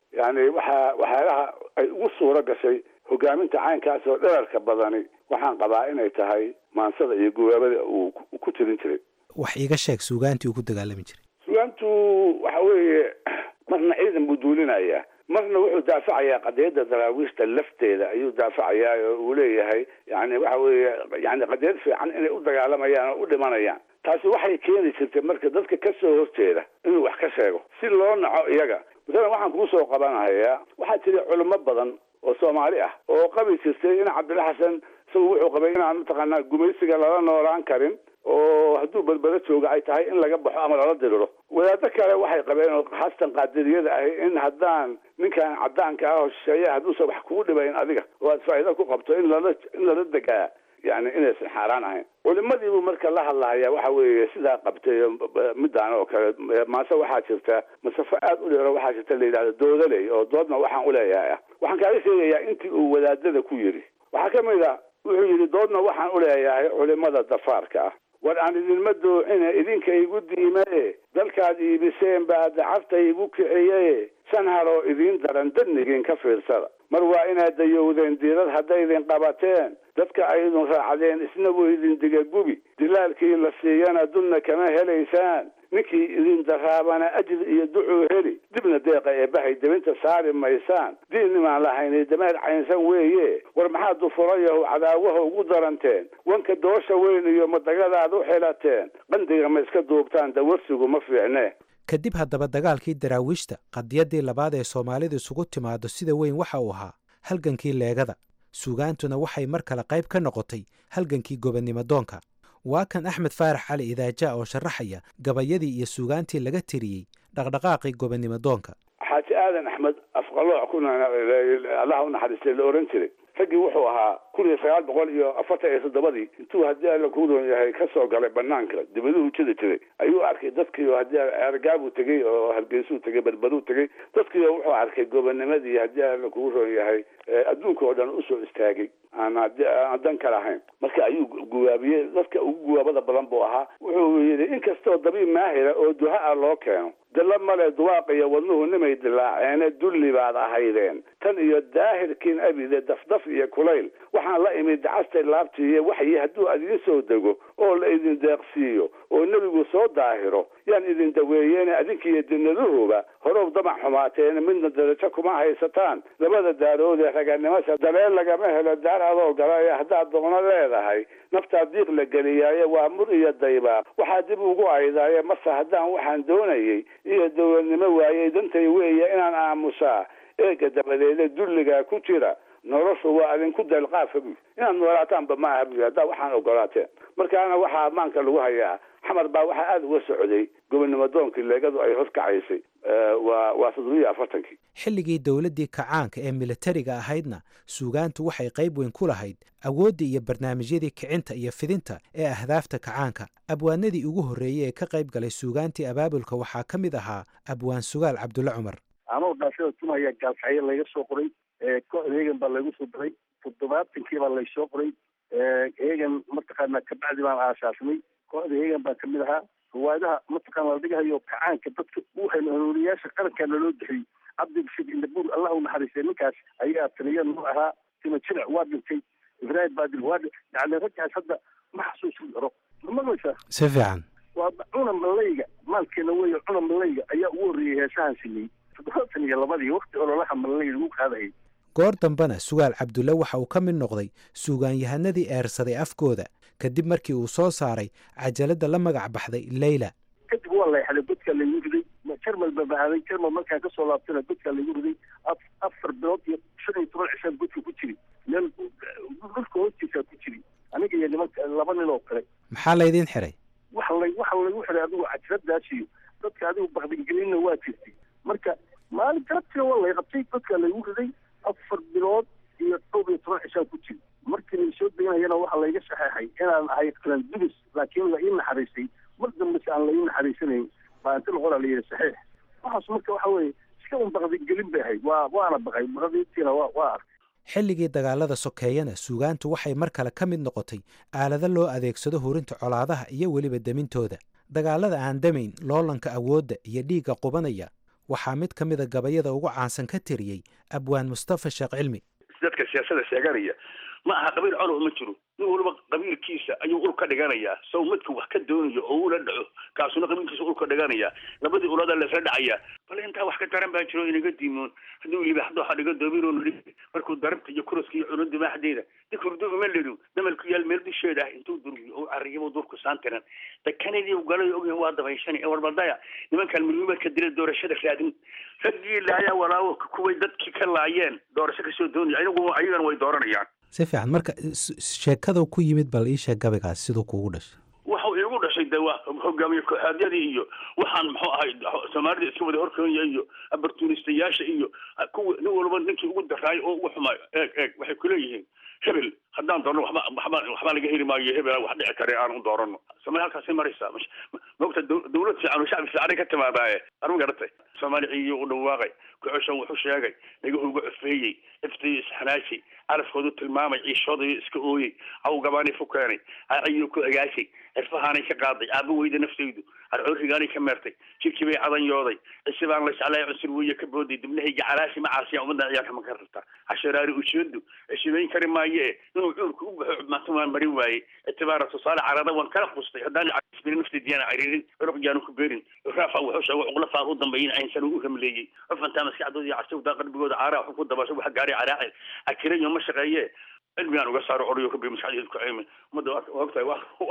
yani waxaa waxyaalaha ay ugu suuro gashay hogaaminta caynkaas oo dherarka badani waxaan qabaa inay tahay maansada iyo gubaabada uu ku tirin jiray wax iiga sheeg suugaantii uu ku dagaalami jiray sugaantu waxa weeye marna ciidan buu duulinayaa marna wuxuu daafacayaa qadiyadda daraawiishta lafteeda ayuu daafacayaa oo uu leeyahay yani waxa weeye yani qadiyad fiican inay u dagaalamayaan oo u dhimanayaan taasi waxay keeni jirtay marka dadka ka soo horjeeda inuu wax ka sheego si loo naco iyaga masalan waxaan kuu soo qabanahayaa waxaa jira culimo badan oo soomaali ah oo qabi jirtay in cabdilla xasan isagu wuxuu qabay inaan mataqaanaa gumaysiga lala noolaan karin oo hadduu badbado jooga ay tahay in laga baxo ama lala diriro wadaado kale waxay qabeen oo haastan qaadiriyada ahi in haddaan ninkan cadaanka ah oo shisheeya hadduusan wax kugu dhibayn adiga oo aad faa'iido ku qabto in lala in lala degaa yani inaysan xaaraan ahayn culimadiibuu marka la hadlahaya waxa weeye sidaa qabtay midaan oo kale maase waxaa jirta masafo aada u dheero waxaa jirta la yidhahda doodaley oo doodna waxaan uleeyahay ah waxaan kaaga sheegayaa intii uu wadaadada ku yidhi waxaa ka mid a wuxuu yidhi doodna waxaan uleeyahay culimada dafaarka ah war aan idinma doocine idinka igu diimaye dalkaad iibiseen baa dacabta igu kiciye shan haroo idiin daran dadnigiin ka fiirsada mar waa inaad dayowdeen diirad haddaydin qabateen dadka aydun raacdeen isna wuu idin digagubi dilaalkii la siiyana dulna kama helaysaan ninkii idin daraabana ajir iyo ducuu heli dibna deeqa eebbahay debinta saari maysaan diinnimaan lahaynay dameer caynsan weeye war maxaa dufurayahu cadaawaha ugu daranteen wanka doosha weyn iyo madagadaad u xilateen qandiga ma iska duubtaan dawarsigu ma fiicne kadib haddaba dagaalkii daraawiishta qadiyaddii labaad ee soomaalidu isugu timaado sida weyn waxa uu ahaa halgankii leegada suugaantuna waxay mar kale qayb ka noqotay halgankii gobonnimo doonka waa kan axmed faarax cali idaaja oo sharaxaya gabayadii iyo suugaantii laga tiriyey dhaqdhaqaaqii gobonnimo doonka xaaji aadan axmed afqalooc kuna allaha u naxariistay la oran jiray raggii wuxuu ahaa kun iyo sagaal boqol iyo afartan iyo toddobadii intuu haddii alla kuu roon yahay ka soo galay banaanka dibaduhu jiri jiray ayuu arkay dadkii oo haddii ergaabuu tegey oo hargeysuu tegey berberuu tegey dadkii oo wuxuu arkay gobonimadii haddii alla kuu roon yahay adduunka oo dhan usoo istaagay aan aan dan ka lahayn marka ayuu guwaabiyey dadka ugu guwaabada badan buu ahaa wuxuu yidhi inkastoo dabiib maahira oo duha ah loo keeno dilla male duwaaq iyo wadnuhu nimay dilaaceene dulli baad ahaydeen tan iyo daahirkiin abide dafdaf iyo kulayl waxaan la imid dacastay laabtiiyo waxyi hadduu idiin soo dego oo la idin deeqsiiyo oo nebigu soo daahiro yaan idin daweeyeene adinkiiyo dinaduhuba horow damac xumaateen midna darajo kuma haysataan labada daarood ee raganimasha daleel lagama helo daar adoo gala ee haddaad doono leedahay naftaa diiq la geliyaaye waa mur iyo daybaaq waxaa dib ugu aydaaye mase haddaan waxaan doonayey iyo dowladnimo waayey dantay weeye inaan aamusaa eega dabadeeda dulligaa ku jira noloshu waa adinku deelqaafa buy inaad noolaataanba ma aha buy haddaa waxaan ogolaateen markaana waxaa ammaanka lagu hayaa xamar baa waxaa aada uga socday gobonnimo doonkii leegadu ay horkacaysay waa waa toddobiyo afartankii xilligii dowladdii kacaanka ee militariga ahaydna suugaantu waxay qayb weyn ku lahayd awooddii iyo barnaamijyadii kicinta iyo fidinta ee ahdaafta kacaanka abwaanadii ugu horreeyey ee ka qayb galay suugaantii abaabulka waxaa ka mid ahaa abwaan sugaal cabdulle cumar anoo dhaashada tumaya gaalkacyo layga soo qoray kooxda heegan baa laygu soo diray toddobaatankii baa laysoo qoray heegan mataqaana kabacdi baan aasaasnay kooxda heegan baa kamid ahaa riwaayadaha mataqaana la dhigahayo kacaanka dadka u hanuuniyaasha qarankaa naloo bixiyey cabdibashir indabur allah u naxariistay ninkaas ayaa taliya noo ahaa tima jirac waa dhintay ibraahim baadil waa yani raggaas hadda ma xasuusin karo ma maqlaysaa si fiican waa cuna malayga maalkeena weeye cuna malayga ayaa ugu horreeyey heesahan sameeyey toddobaatan iyo labadii wakti ololaha malayga lagu qaadayay goor dambena sugaal cabdulle waxa uu ka mid noqday suugaanyahanadii eersaday afkooda kadib markii uu soo saaray cajaladda la magac baxday leyla kadib waa layxaday godkaa laygu riday jarmal baa bahaaday jarmal markaan kasoo laabtana godkaa laygu riday afar bilood iyo shan iyo toban cishaan godka ku jiri meel dhulka hoostiisaa ku jiri aniga iyo nimanka laba nin oo kale maxaa laydiin xiray waxa lay waxa laygu xiray adigu cajaladaas iyo dadka adigu bakdigelinna waa jirtay marka maalin galabtiina waa lay qabtay godkaa laygu riday afar bilood iyo dhowr iyo toban cishaan ku jiri markii lay soo deganayana waxaa layga saxeexay inaan ahay qalan dubis laakiin la ii naxariistay mar dambese aan la ii naxariisanayn baa inta noqona la yidhi saxiix waxaas marka waxa weeye iska un baqdigelin bay ahayd waa waana baqay baqdiintiina waa waa arkay xilligii dagaalada sokeeyana suugaantu waxay mar kale ka mid noqotay aalado loo adeegsado hurinta colaadaha iyo weliba demintooda dagaalada aan damayn loolanka awoodda iyo dhiigga qubanaya waxaa mid ka mida gabayada ugu caansan ka tiriyey abwaan mustafa sheekh cilmi dadka siyaasada sheeganaya ma aha qabiil colow ma jiro nin waliba qabiilkiisa ayuu ul ka dhiganayaa sow midka wax ka doonayo oo ula dhaco kaasuna qabiilkiisa ul ka dhiganayaa labadii ulada laisla dhacayaa bal intaa wax ka daran baa jiro inaga diimoon hadduu libaaxdo waxa dhiga doobiroo nidhi markuu darabta iyo kuraska iyo cuno dimaaxdeeda dikurdu uma ledu damalku yaal meel dusheeda ah intuu durgiyo oo cariyabo durku saantiran dakanadii galay ogyahay waa dabayshani ee warbaldaya nimankan milmimadka dila doorashada raadin raggii laayaa walaawo kuway dadkii ka laayeen doorasho kasoo doonaya ayagu ayagana way dooranayaan si fiican marka sheekada ku yimid bal ii sheeg gabaygaas siduu kuugu dhashay waxau iigu dhashay de waa hogaamiye kooxaadyadii iyo waxaan muxuu ahay soomaalida iska wada horkoonya iyo abartunistayaasha iyo kuwa nin walba ninkii ugu daraayo oo ugu xumaayo eeg eeg waxay kuleeyihiin hebel haddaan doorno waxba waxba waxbaa laga heli maayo hebel wax dhici kare aan u doorano soomaali halkaasay maraysaa maogta dawlad fiican oo shacbi fiicanay ka timaadaaye arma garatay soomaali ciiyo u dhawaaqay kucoshan wuxuu sheegay nagahu uga cufeeyey iftiyo isxanaashay carafkoodu tilmaamay ciishoodayo iska ooyey awgabaanay fu keenay aciyo ku agaashay cirfahaanay ka qaaday aaba weyda naftaydu arcoorigaanay ka meertay jirkii bay cadanyooday cisi baan la jeclay cunsur weeye ka booday dibnahayga calaashi macaasiya ummadda ciyaarka ma ka rabta casharaari ujeedu cishibayn kari maaye inuu cuurka u baxo cubmaanta waan marin waayey itibaara tusaale carada waan kala qustay haddaan isbiri naftaydiyaana cariirin ruqyaanu ku beerin raafa wuxuu sheego cuqla faar u dambeeyin aynsan u hamleeyey cufantaa maskaxdooda iyo cashawdaa qalbigooda caaraa waxu ku dabasho waxa gaaray caraacil akirayo ma shaqeeye cilmigaan uga saaro orayo kabi maskaxdeedu ku caymin ummadda ogtahay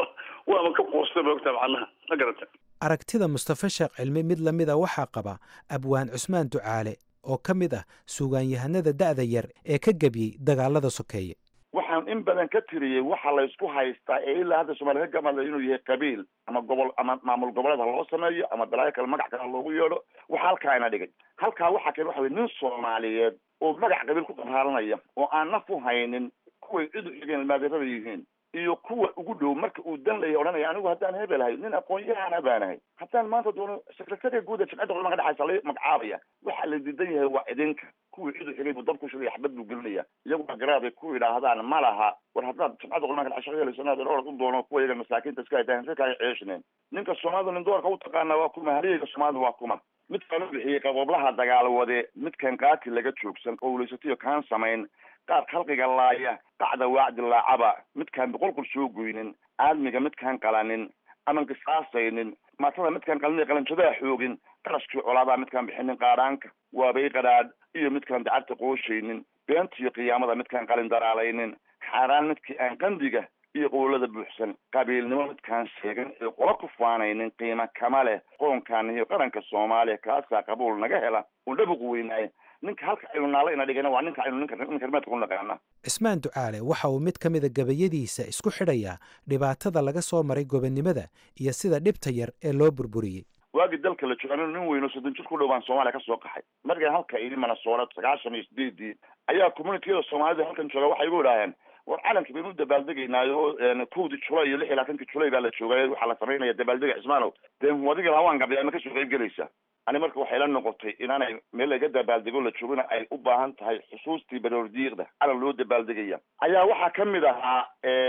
waaba ka quusta ba ogtahay macnaha ma garata aragtida mustafa sheekh cilmi mid la mid a waxaa qaba abwaan cusmaan ducaale oo ka mid ah suugaanyahanada da'da yar ee ka gebiyey dagaalada sokeeye waxaan in badan ka tiriyey waxa la isku haystaa ee ilaa hadda soomaliya ka gamada inuu yahay qabiil ama gobol ama maamul goboleed ha loo sameeyo ama balaayo kale magac kale ha loogu yeedho waxa halkaa ina dhigay halkaa waxaa kale waxa wey nin soomaaliyeed oo magac qabiil ku qaraaranaya oo aan naf u haynin kuway cid u xigeen ilmaadeerada yihiin iyo kuwa ugu dhow marka uu dan laya odhanaya anigu haddaan hebelahay nin aqoon-yahana baanahay haddaan maanta doono secretariga guud ee jimcadda culamada ka dhexaysa la magacaabaya waxaa la diidan yahay waa idinka kuwii cid u xigay buu dab ku shugaya xabad buu gelinaya iyagu garaaday ku yidhaahdaan ma laha war haddaad jimcadda culamada ka dhex shaqeelayso inaad orod u doono kuwa iyaga masaakiinta iska haytaan si kaaga ceeshneen ninka soomaalida nin doorka u taqaana waa kuma haliyeyga soomaalida waa kuma midkaan u bixiyey qaboblaha dagaalwade midkan qaati laga joogsan oo wulaysatayo kaan samayn qaar khalqiga laaya qacda waacdi laacaba midkaan boqolqol soo goynin aadmiga midkaan qalanin aman qisaasaynin maatada midkaan qalin qalanjadaa xoogin qarashkii colaadaa midkaan bixinin qaadhaanka waabay qadhaadh iyo midkaan dacabta qooshaynin beentiyo qiyaamada midkaan qalin daraalaynin xaaraan midkii aan qandiga iyo qowlada buuxsan qabiilnimo midkaan sheegan ee qola ku faanaynin qiimo kama leh qoonkaan iyo qaranka soomaaliya kaasaa qabuul naga hela uu dhabuq weynaaye ninka halka aynu naalo ina dhigana waa ninka aynu ninka ninka rimeedka ku naqaana cismaan ducaale waxa uu mid ka mida gabayadiisa isku xidhayaa dhibaatada laga soo maray gobonnimada iyo sida dhibta yar ee loo burburiyey waagii dalka la joogo anigu nin weyno soddon jir ku dhow baan soomaaliya ka soo qaxay markaan halka idi manasoora sagaashan iyo sideedii ayaa communitiyada soomaalida halkan jooga waxay igu idhaaheen war calanka baynu u dabaaldegaynaayo kowdii julay iyo lix iyo labaatankii julay baa la joogay waxaa la samaynaya dabaaldega cismaanow dee wadiga hawaan gabya ma kasoo qayb gelaysa ani marka waxay la noqotay inaanay meel laga dabaaldego la joogina ay u baahan tahay xusuustii baroordiiqda calan loo dabaaldegaya ayaa waxaa ka mid ahaa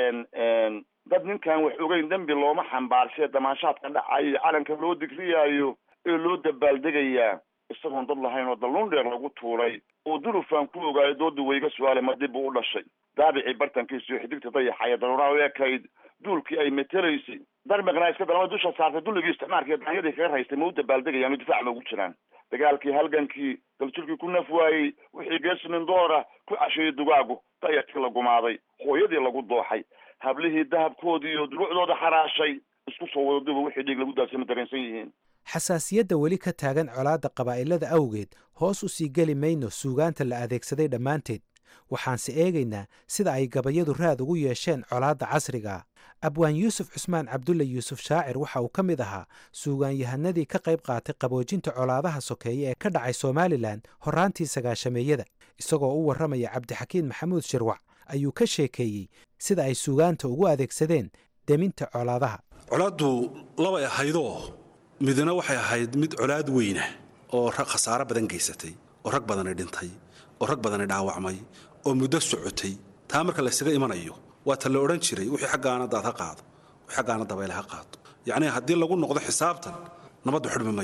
dad ninkan wax ogeyn dembi looma xambaarshe damaashaadka dhacayo calanka loo digriyaayo ee loo dabaaldegayaa isagoon dad lahayn oo dalluun dheer lagu tuuray oo dulufaan ku ogaayo dooda wayga su-aale ma dib buu u dhashay daabicii bartankiisa iyo xidigta dayaxaya daruuraha u ekayd duulkii ay metelaysay darmiqna iska dalama dusha saartay dulligii isticmaalka iyo daanyadii kaga raystay ma u dabaaldegayaan oo difaac loogu jiraan dagaalkii halgankii daljirkii ku naf waayey wixii geesinin doora ku casheeyey dugaagu dayarkii la gumaaday hooyadii lagu dooxay hablihii dahabkoodii iyo duruucdooda xaraashay isku soo wada duba wixii dhiig lagu daasay ma dareensan yihiin xasaasiyadda weli ka taagan colaadda qabaa'ilada awgeed hoos u sii geli mayno suugaanta la adeegsaday dhammaanteed waxaanse eegaynaa sida ay gabayadu raad ugu yeesheen colaadda casrigaa abwaan yuusuf cusmaan cabdulle yuusuf shaacir waxa uu ka mid ahaa suugaanyahanadii ka qayb qaatay qaboojinta colaadaha sokeeye ee ka dhacay somalilan horraantii sagaashameeyada isagoo u warramaya cabdixakiin maxamuud shirwac ayuu ka sheekeeyey sida ay suugaanta ugu adeegsadeen deminta colaadaha colaaddu labay ahaydoo midna waxay ahayd mid colaad weyna oo rag khasaaro badan geysatay oo rag badani dhintay oo rag badani dhaawacmay oo muddo socotay taa marka laysaga imanayo waa ta la odhan jiray wixii xaggaana daad ha qaado wixii xaggaana dabayl ha qaado yacnii haddii lagu noqdo xisaabtan nabaddu xidhmi mayso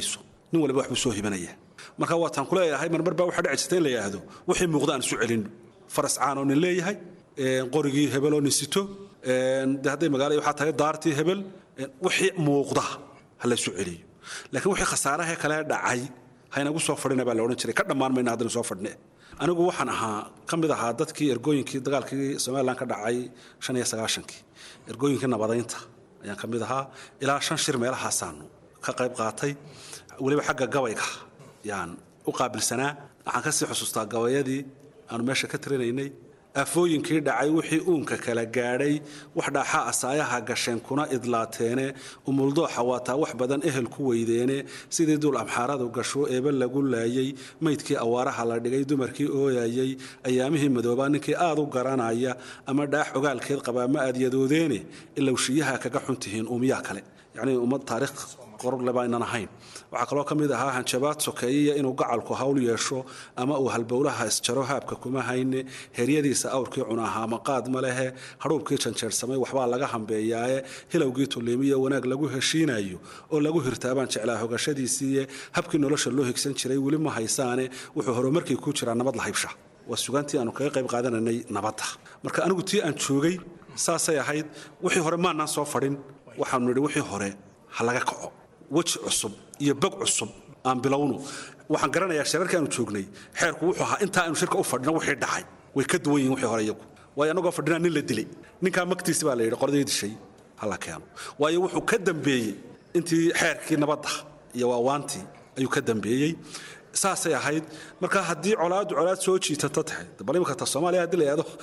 nin waliba waxbuu soo hibanaya marka waataan kuleeyahay marmar baa waxaa dhici jirta in la yidhaahdo wixii muuqda aan isu celin faras caan oo nin leeyahay qorigii hebel oo nin sito de hadday magaala waxaa tahay daartii hebel wixii muuqda ha la isu celiyo laakiin wixii khasaarahee kale dhacay haynagu soo fadhina baa la odhan jiray ka dhammaan mayna haddana soo fadhne anigu waxaan ahaa ka mid ahaa dadkii ergooyinkii dagaalkii somalilan ka dhacay shan iyo sagaashankii ergooyinkii nabadaynta ayaan ka mid ahaa ilaa shan shir meelahaasaanu ka qayb qaatay weliba xagga gabayga yaan u qaabilsanaa waxaan kasii xusuustaa gabayadii aanu meesha ka tirinaynay afooyinkii dhacay wixii uunka kala gaadhay wax dhaaxa asaayaha gasheen kuna idlaateene umuldooxa waataa wax badan ehel ku weydeene sidii duul amxaaradu gasho eeba lagu laayay maydkii awaaraha la dhigay dumarkii ooyayay ayaamihii madoobaa ninkii aad u garanaya ama dhaax ogaalkeed qabaa ma aad yadoodeene ilowshiyaha kaga xuntihiin uumiyaa kale yacnii ummad taariikh qorle baa inan ahayn waxaa kaloo ka mid ahaa hanjabaad sokeeyiya inuu gacalku hawl yeesho ama uu halbowlaha isjaro haabka kuma hayne heryadiisa awrkii cunahaa maqaad ma lehe hadhuubkii janjeersamay waxbaa laga hambeeyaaye hilowgii tulliimiyo wanaag lagu heshiinayo oo lagu hirtaabaan jeclaa hogashadiisiiye habkii nolosha loo higsan jiray weli ma haysaane wuxuu horumarkii ku jiraa nabad la haybsha waa sugaantii aanu kaga qayb qaadananay nabadda marka anigu tii aan joogay saasay ahayd wixii hore maanaan soo fadhin waxaanu nidhi wixii hore ha laga kaco weji cusub iyo bog cusub aan bilowno waxaan garanayaa shirarkii aanu joognay xeerku wuxuu ahaa intaa aanu shirka u fadhino wixii dhacay way ka duwan yihin wixii hore iyagu waayo annagoo fadhinaa nin la dilay ninkaa magtiisi baa la yidhi qordii dishay ha la keeno waayo wuxuu ka dambeeyey intii xeerkii nabadda iyo waawaantii ayuu ka dambeeyey saasay ahayd marka haddii colaadu colaad soo jiitata tahay bal imika ta soomaaliya haddii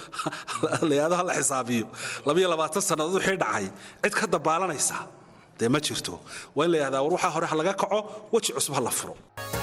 la yidhahdo ha la xisaabiyo labiyo labaatan sannadood wixii dhacay cid ka dabaalanaysa dee ma jirto waa in la yidhahdaa war waxaa hore ha laga kaco weji cusub ha la furo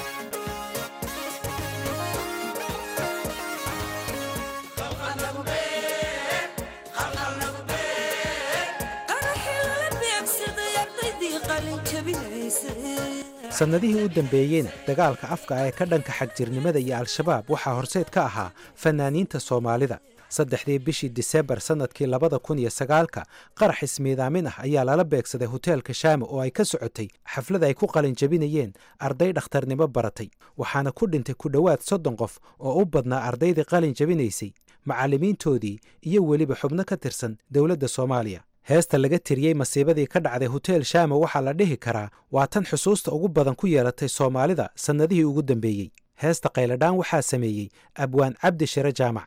sannadihii u dambeeyeyna dagaalka afka ee ka dhanka xagjirnimada iyo al-shabaab waxaa horseed ka ahaa fanaaniinta soomaalida saddexdii bishii disembar sannadkii labada kun iyo sagaalka qarax ismiidaamin ah ayaa lala beegsaday hoteelka shaama oo ay ka socotay xaflad ay ku qalin jabinayeen arday dhakhtarnimo baratay waxaana ku dhintay ku dhowaad soddon qof oo u badnaa ardaydii qalin jabinaysay macallimiintoodii iyo weliba xubno ka tirsan dowladda soomaaliya heesta laga tiriyey masiibadii ka dhacday hotel shaama waxaa la dhihi karaa waa tan xusuusta ugu badan ku yeelatay soomaalida sannadihii ugu dambeeyey heesta qayladhaan waxaa sameeyey abwaan cabdi shire jaamac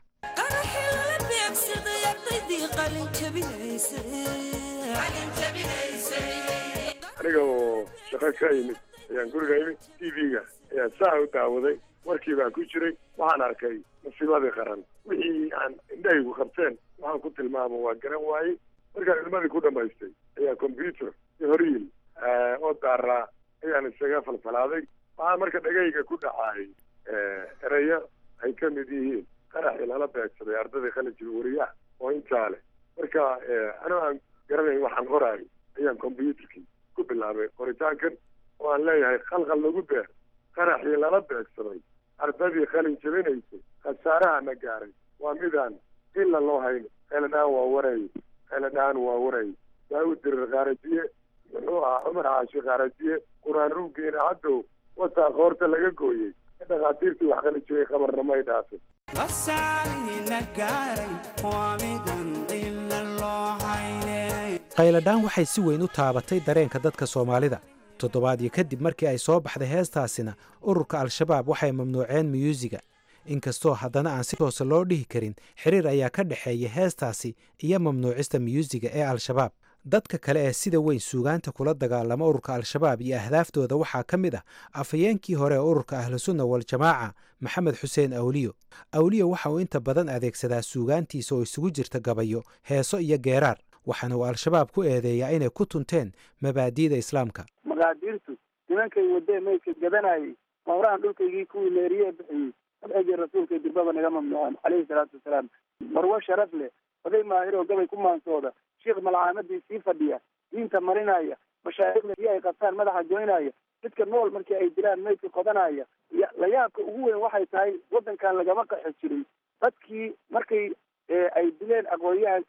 aniga oo shaqo ka yimid ayaan guriga imid t v-ga ayaan saa u daawaday warkii baan ku jiray waxaan arkay masiibadii qaran wixii aan indhahaygu qabteen waxaan ku tilmaamo waa garan waayey markaan ilmadii ku dhamaystay ayaa combyuter iyo horyiil oo daaraa ayaan isaga falfalaaday waxaa marka dhagayga ku dhacaayay ereyo ay ka mid yihiin qaraxii lala beegsaday ardadii qalinjiga wariyaha oo intaa leh marka anoo aan garanayn waxaan qoraayo ayaan combyuterkii ku bilaabay qoritaankan oo aan leeyahay khalkhal lagu beer qaraxii lala beegsaday ardadii qalin jabinaysay khasaaraha na gaaray waa midaan ila loo hayno qeeladhaan waa waray qeeladhaan waa waray daawud dirir qaarajiye muxuu ahaa cumar caashi qaarajiye qur-aan ruuggeena haddow wataa qoorta laga gooyey dhakhaatiirtii wax qalin jabay qabarna may dhaafin qayladhaan waxay si weyn u taabatay dareenka dadka soomaalida toddobaadyo kadib markii ay soo baxday heestaasina ururka al-shabaab waxay mamnuuceen miyuusiga inkastoo haddana aan si toose loo dhihi karin xiriir ayaa ka dhexeeya heestaasi iyo mamnuucista miyuusiga ee al-shabaab dadka kale ee sida weyn suugaanta kula dagaalama ururka al-shabaab iyo ahdaaftooda waxaa ka mid ah afhayeenkii hore ee ururka ahlusunna waljamaaca maxamed xuseen awliyo awliyo waxa uu inta badan adeegsadaa suugaantiisa oo isugu jirta gabayo heeso iyo geeraar waxaana uu al-shabaab ku eedeeyaa inay ku tunteen mabaadi'da islaamka maqaadiirtu nimankay wadee maydka gadanayay mawrahan dhulkaygii kuwii leeriye bixiyey madxigii rasuulka dirbaba naga mamnuucan caleyhi salaatu wasalaam marwo sharaf leh oday maahiroo gabay ku maansooda sheikh malcaamadii sii fadhiya diinta marinaya mashaaikhda si ay qabtaan madaxa goynaya dadka nool markii ay dilaan maydka qodanaya layaabka ugu weyn waxay tahay waddankan lagama qaxi jirin dadkii markay ay dileen aqoonyahankii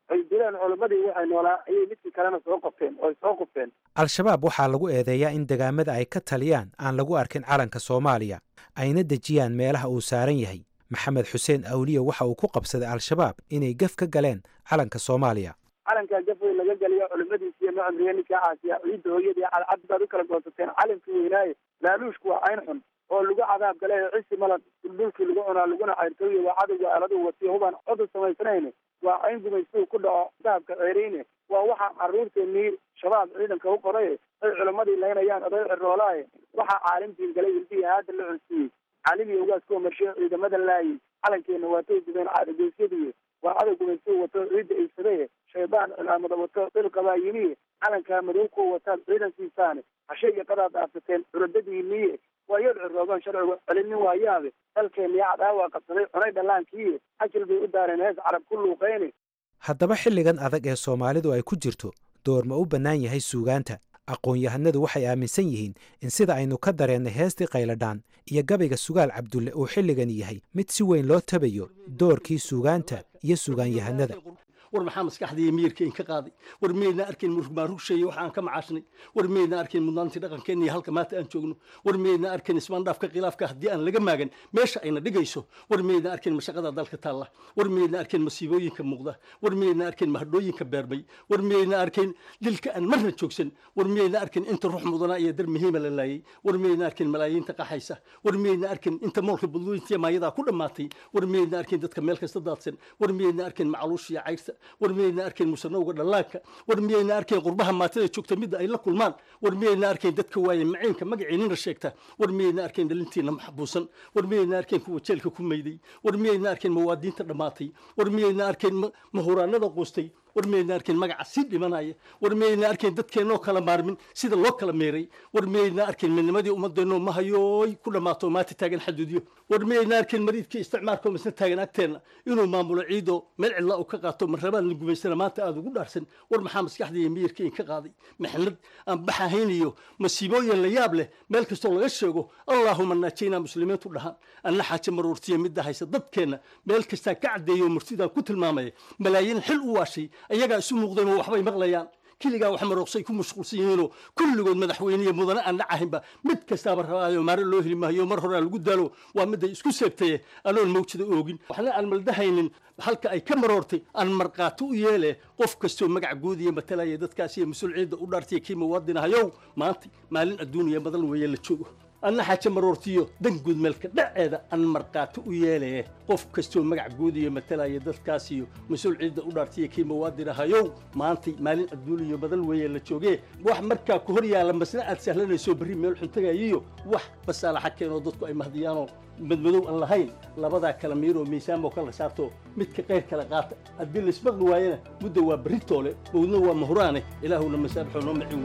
ay dileen culimmadii waxay noolaa ayay midkii kalena soo qabteen oo ay soo qubteen al-shabaab waxaa lagu eedeeyaa in degaamada ay ka taliyaan aan lagu arkin calanka soomaaliya ayna dejiyaan meelaha uu saaran yahay maxamed xuseen awliye waxa uu ku qabsaday al-shabaab inay gef ka galeen calanka soomaaliya calankaa gafwey laga geliyo culimadiisiiyo macamriye ninkaa caasiya ciidda hooyadii cadcad baad u kala goosateen calankii weynaaye laaluushku waa cayn xun oo lagu cadaab gale ee cisi malan duldhulkii lagu cunaa laguna cayrtooye waa cadowga aaladu watiyo hubaan codu samaysanayn waa cayn gumaystuu ku dhaco dahabka ceereyne waa waxaa carruurteennii shabaab ciidanka u qoray ay culimmadii laynayaan oday ciroolaaye waxaa caalimtiin galay ilbihii haada la cunsiiyey caalimiya ugaaskuwa marshe ciidamada laayey calankeenna waatay gubeen caadageysyadii waa cadow gumaystuu wato ciidda iibsadaye shaydaan cilaamada wato dhilqabaa yimiye calankaa madow kuwa wataad ciidankiisaane hashe iyo qadaad dhaafsateen curadadiiniye waa yad cirooban sharcigu celinin waayaabe dalkeenniya cadaawa qabsaday cunay dhallaankiiye xajil bay u daareen hees carab ku luuqayne haddaba xilligan adag ee soomaalidu ay ku jirto door ma u bannaan yahay suugaanta aqoon-yahanadu waxay aaminsan yihiin in sida aynu ka dareennay heestii qayladhaan iyo gabayga sugaal cabdulle uu xilligan yahay mid si weyn loo tabayo doorkii suugaanta iyo suugaanyahanada war maxaa maskaxdaiyo miyirka inka qaaday war miyaydna arkayn murugmaarugsheye waxa aan ka macaashnay war miyaydna arkayn mudnaantii dhaqankeenna iyo halka maanta aan joogno war miyaydna arkayn ismaandhaafka khilaafka haddii aan laga maagan meesha ayna dhigayso war miyaydna arkayn mashaqada dalka taalla war miyaydna arkayn masiibooyinka muuqda war miyaydna arkayn mahadhooyinka beerbay war miyaydna arkayn dilka aan marna joogsan war miyaydna arkayn inta ruux mudanaa iyo dar muhiima la laayay war miyaydna arkayn malaayiinta qaxaysa war miyaydna arkayn inta moolka budlooyintiya maayadaa ku dhammaatay war miyaydna arkayn dadka meel kasta daadsan war miyaydna arkayn macluushiya cayrta war miyayna arkayn musanowga dhallaanka war miyayna arkayn qurbaha maatada joogta midda ay la kulmaan war miyayna arkayn dadka waaye maciinka magaciinina sheegta war miyayna arkayn dhalintiina maxbuusan war miyayna arkayn kuwa jeelka ku mayday war miyayna arkayn mawaadiinta dhammaatay war miyayna arkayn mahuraanada quustay war miyayna arkayn magaca sii dhimanaya war miyayna arkayn dadkeennoo kala maarmin sida loo kala meeray war miyayna arkayn midnimadii ummadeenno mahayooy ku dhammaato maanta taagan xaduudyo war miyayna arkayn mariidkii isticmaalkoo misna taagan agteenna inuu maamulo ciidoo meel cidla uu ka qaato marrabaan la gumaysana maanta aada ugu dhaarsan war maxaa maskaxda iyo miyirka in ka qaaday maxnad aan baxahayn iyo masiibooyin la yaab leh meel kastoo laga sheego allaahuma naajaynaa muslimiintu dhahaan anna xaaje maruurtiya midda haysa dadkeenna meel kastaa ka caddeeyo murtidaan ku tilmaamaya malaayiin xil u waashay ayagaa isu muuqdayma waxbay maqlayaan keligaa wax marooqsay ku mashquulsan yihiinoo kulligood madaxweyniya mudane aan dhacahinba mid kastaaba rabaayo maare loo heli maayo mar horaa lagu daalo waa midday isku seegtaye anoon mawjada oogin waxna aan maldahaynin halka ay ka maroortay aan markaato u yeele qof kastoo magac guudiya matalaya dadkaas iyo mas-uul ciidda u dhaartaya kii muwaadin ahayow maanta maalin adduuniya badan weeye la joogo anna xaaje maroortiyo dan guudmeelka dhaceeda aan markaato u yeelaye qof kastoo magac guudiyo matalaya dadkaas iyo mas-uul ciidda u dhaartaya kii muwaadin ahayow maantay maalin adduuniya badan weeye la joogee wax markaa ku hor yaalla masna aad sahlanayso berri meel xuntagayiyo wax basaalaxa keenoo dadku ay mahdiyaanoo madmadow aan lahayn labadaa kala miiroo miisaamoo kala saarto midka qayr kala qaata haddii laismaqli waayana mudda waa berri toole mawdna waa mahuraane ilaahuna masaabixoo noo macin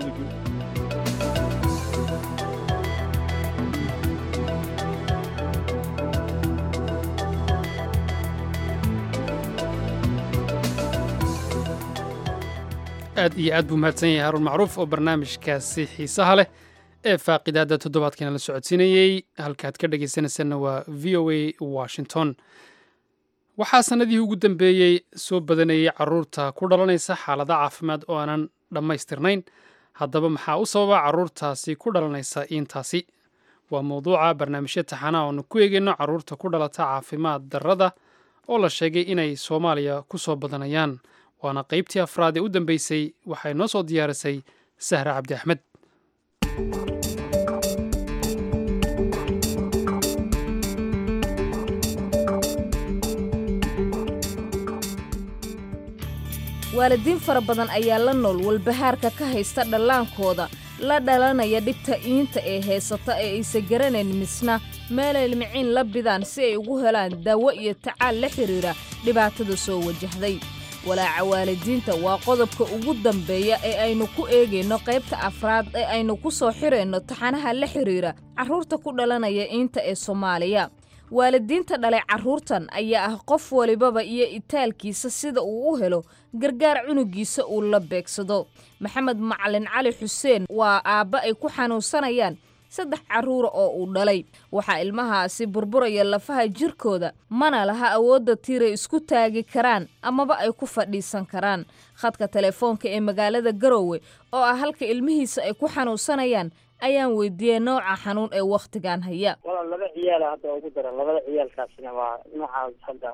weligii aad iyo aad buu mahadsan yahay haruun macruuf oo barnaamijkaasi xiisaha leh ee faaqidaada toddobaadkiina la socodsiinayey halkaad ka dhegaysanaysanna waa v o a washington waxaa sannadihii ugu dambeeyey soo badanayay caruurta ku dhalanaysa xaalada caafimaad oo aanan dhammaystirnayn haddaba maxaa u sababa caruurtaasi ku dhalanaysa iintaasi waa mowduuca barnaamijyo taxana oonu ku eegayno caruurta ku dhalata caafimaad darrada oo la sheegay inay soomaaliya ku soo badanayaan waana qaybtii afraad ee u dambeysay waxay noo soo diyaarisay sahra cabdi axmed waalidiin fara badan ayaa la nool walbahaarka ka haysta dhallaankooda la dhalanaya dhibta iinta ee heysata ee aysa garanayn misna meelay limiciin la bidaan si ay ugu helaan daawo iyo tacaal la xidhiira dhibaatada soo wajahday walaaca waalidiinta waa qodobka ugu dambeeya ee aynu ku eegayno qaybta afraad ee aynu ku soo xirayno taxanaha la xidhiira carruurta ku dhalanaya iinta ee soomaaliya waalidiinta dhalay carruurtan ayaa ah qof walibaba iyo itaalkiisa sida uu u helo gargaar cunugiisa uu la beegsado maxamed macalin cali xuseen waa aabba ay ku xanuunsanayaan saddex carruura oo uu dhalay waxaa ilmahaasi burburaya lafaha jirkooda mana laha awoodda tiiray isku taagi karaan amaba ay ku fadhiisan karaan khadka telefoonka ee magaalada garowe oo ah halka ilmihiisa ay ku xanuunsanayaan ayaan weydiiyey nooca xanuun ee wakhtigan haya walaal laba ciyaala hadda ugu daran labada ciyaalkaasina waa noocaas hadda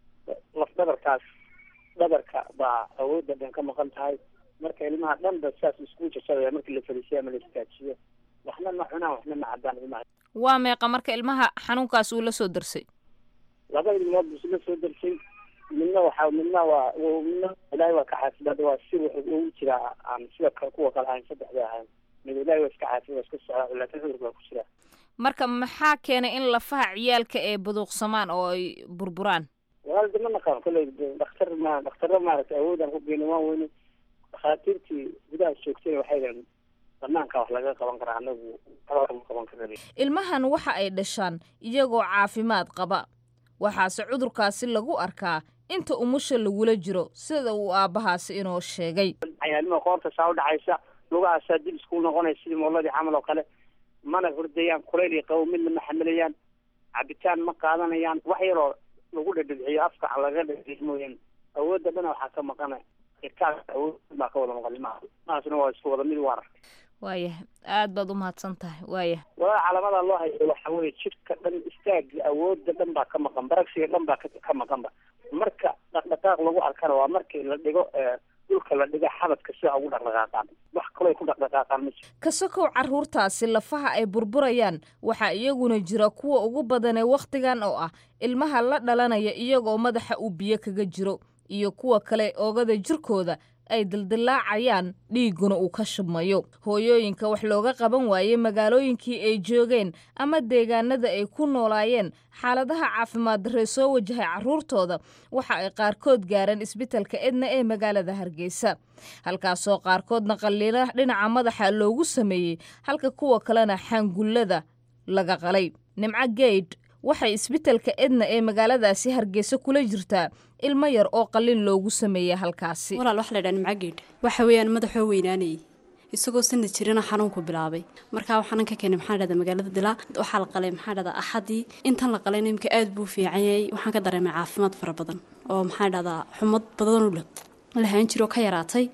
laf dhabarkaas dhabarka baa awoodda dhan ka maqan tahay marka ilmaha dhan ba saas isku jajabaya markii la fariisiyo ama la istaajiyo waxna ma cunaan waxna ma cabaan ilmaha waa meeqa marka ilmaha xanuunkaas uu la soo darsay laba ilmood buu isla soo darsay midna waxa midna waa midna ilaahay waa ka caafimaad waa si wuxuu ugu jiraa aan sida kuwa kale ahayn saddexda ahayn mid ilaahay waa iska caafimaad waa iska socdaa laakiin cudurka waa ku jiraa marka maxaa keenay in lafaha ciyaalka ee buduuqsamaan oo ay burburaan walaalda ma naqaan kolley dhakhtar ma dhakhtarra maaragtay awoodaan ku geyna waan weyne dhakhaatiirtii gudaha joogtay waxay dhahan banaanka wax laga qaban karaa anagu ma qaban karna ilmahan waxa ay dhashaan iyagoo caafimaad qaba waxaase cudurkaasi lagu arkaa inta umusha lagula jiro sida uu aabbahaasi inoo sheegay cayaalnima qoorta saa udhacaysa lugahaasaa dib isku noqonaya sidii mooladii camal oo kale mana hurdayaan kulayl iyo qabow midna ma xamilayaan cabitaan ma qaadanayaan wax yaroo lagu dhadhadciyo afka laga dhadhiciyo mooyaan awoodda dhana waxaa ka maqana irkaas awood baa ka wada maqan ilmaha ilmahaasna waa isku wada mid u arag waayah aad baad umahadsan tahay waayah walaa calaamada loo hayo waxa weye jidhka dhan istaaga awoodda dhan baa ka maqan baragsiga dhan baa ka maqanba marka dhaqdhaqaaq lagu arkana waa markii la dhigo dhulka la dhiga xabadka sida ugu dhaqdhaqaaqaan wax kaloo ay ku dhaqdhaqaaqaan ma jiro kasakow carruurtaasi lafaha ay burburayaan waxaa iyaguna jira kuwa ugu badan ee wakhtigan oo ah ilmaha la dhalanaya iyagoo madaxa uu biyo kaga jiro iyo kuwa kale oogada jirkooda ay dildilaacayaan dhiigguna uu ka shubmayo hooyooyinka wax looga qaban waayey magaalooyinkii ay joogeen ama deegaanada ay ku noolaayeen xaaladaha caafimaad darree soo wajahay carruurtooda waxa ay qaarkood gaareen isbitalka edna ee magaalada hargeysa halkaasoo qaarkoodna qalliina dhinaca madaxa loogu sameeyey halka kuwa kalena xangullada laga qalay nimco geydh waxay isbitalka edna ee magaaladaasi hargeysa kula jirtaa ilmo yar oo qalin loogu sameeyey halkaasi walaal waxa la ydhaha nimcageedh waxa weeyaan madaxoo weynaanayay isagoo sanad jirana xanuunku bilaabay markaa xanuun ka keenay maxaa dhahda magaalada dilaa waxaa la qalay maxaa dhahdaa axadii intan la qalayna imka aad buu fiican yahay waxaan ka dareemay caafimaad fara badan oo maxaa dhahdaa xumad badanoo lahaan jiroo ka yaraatay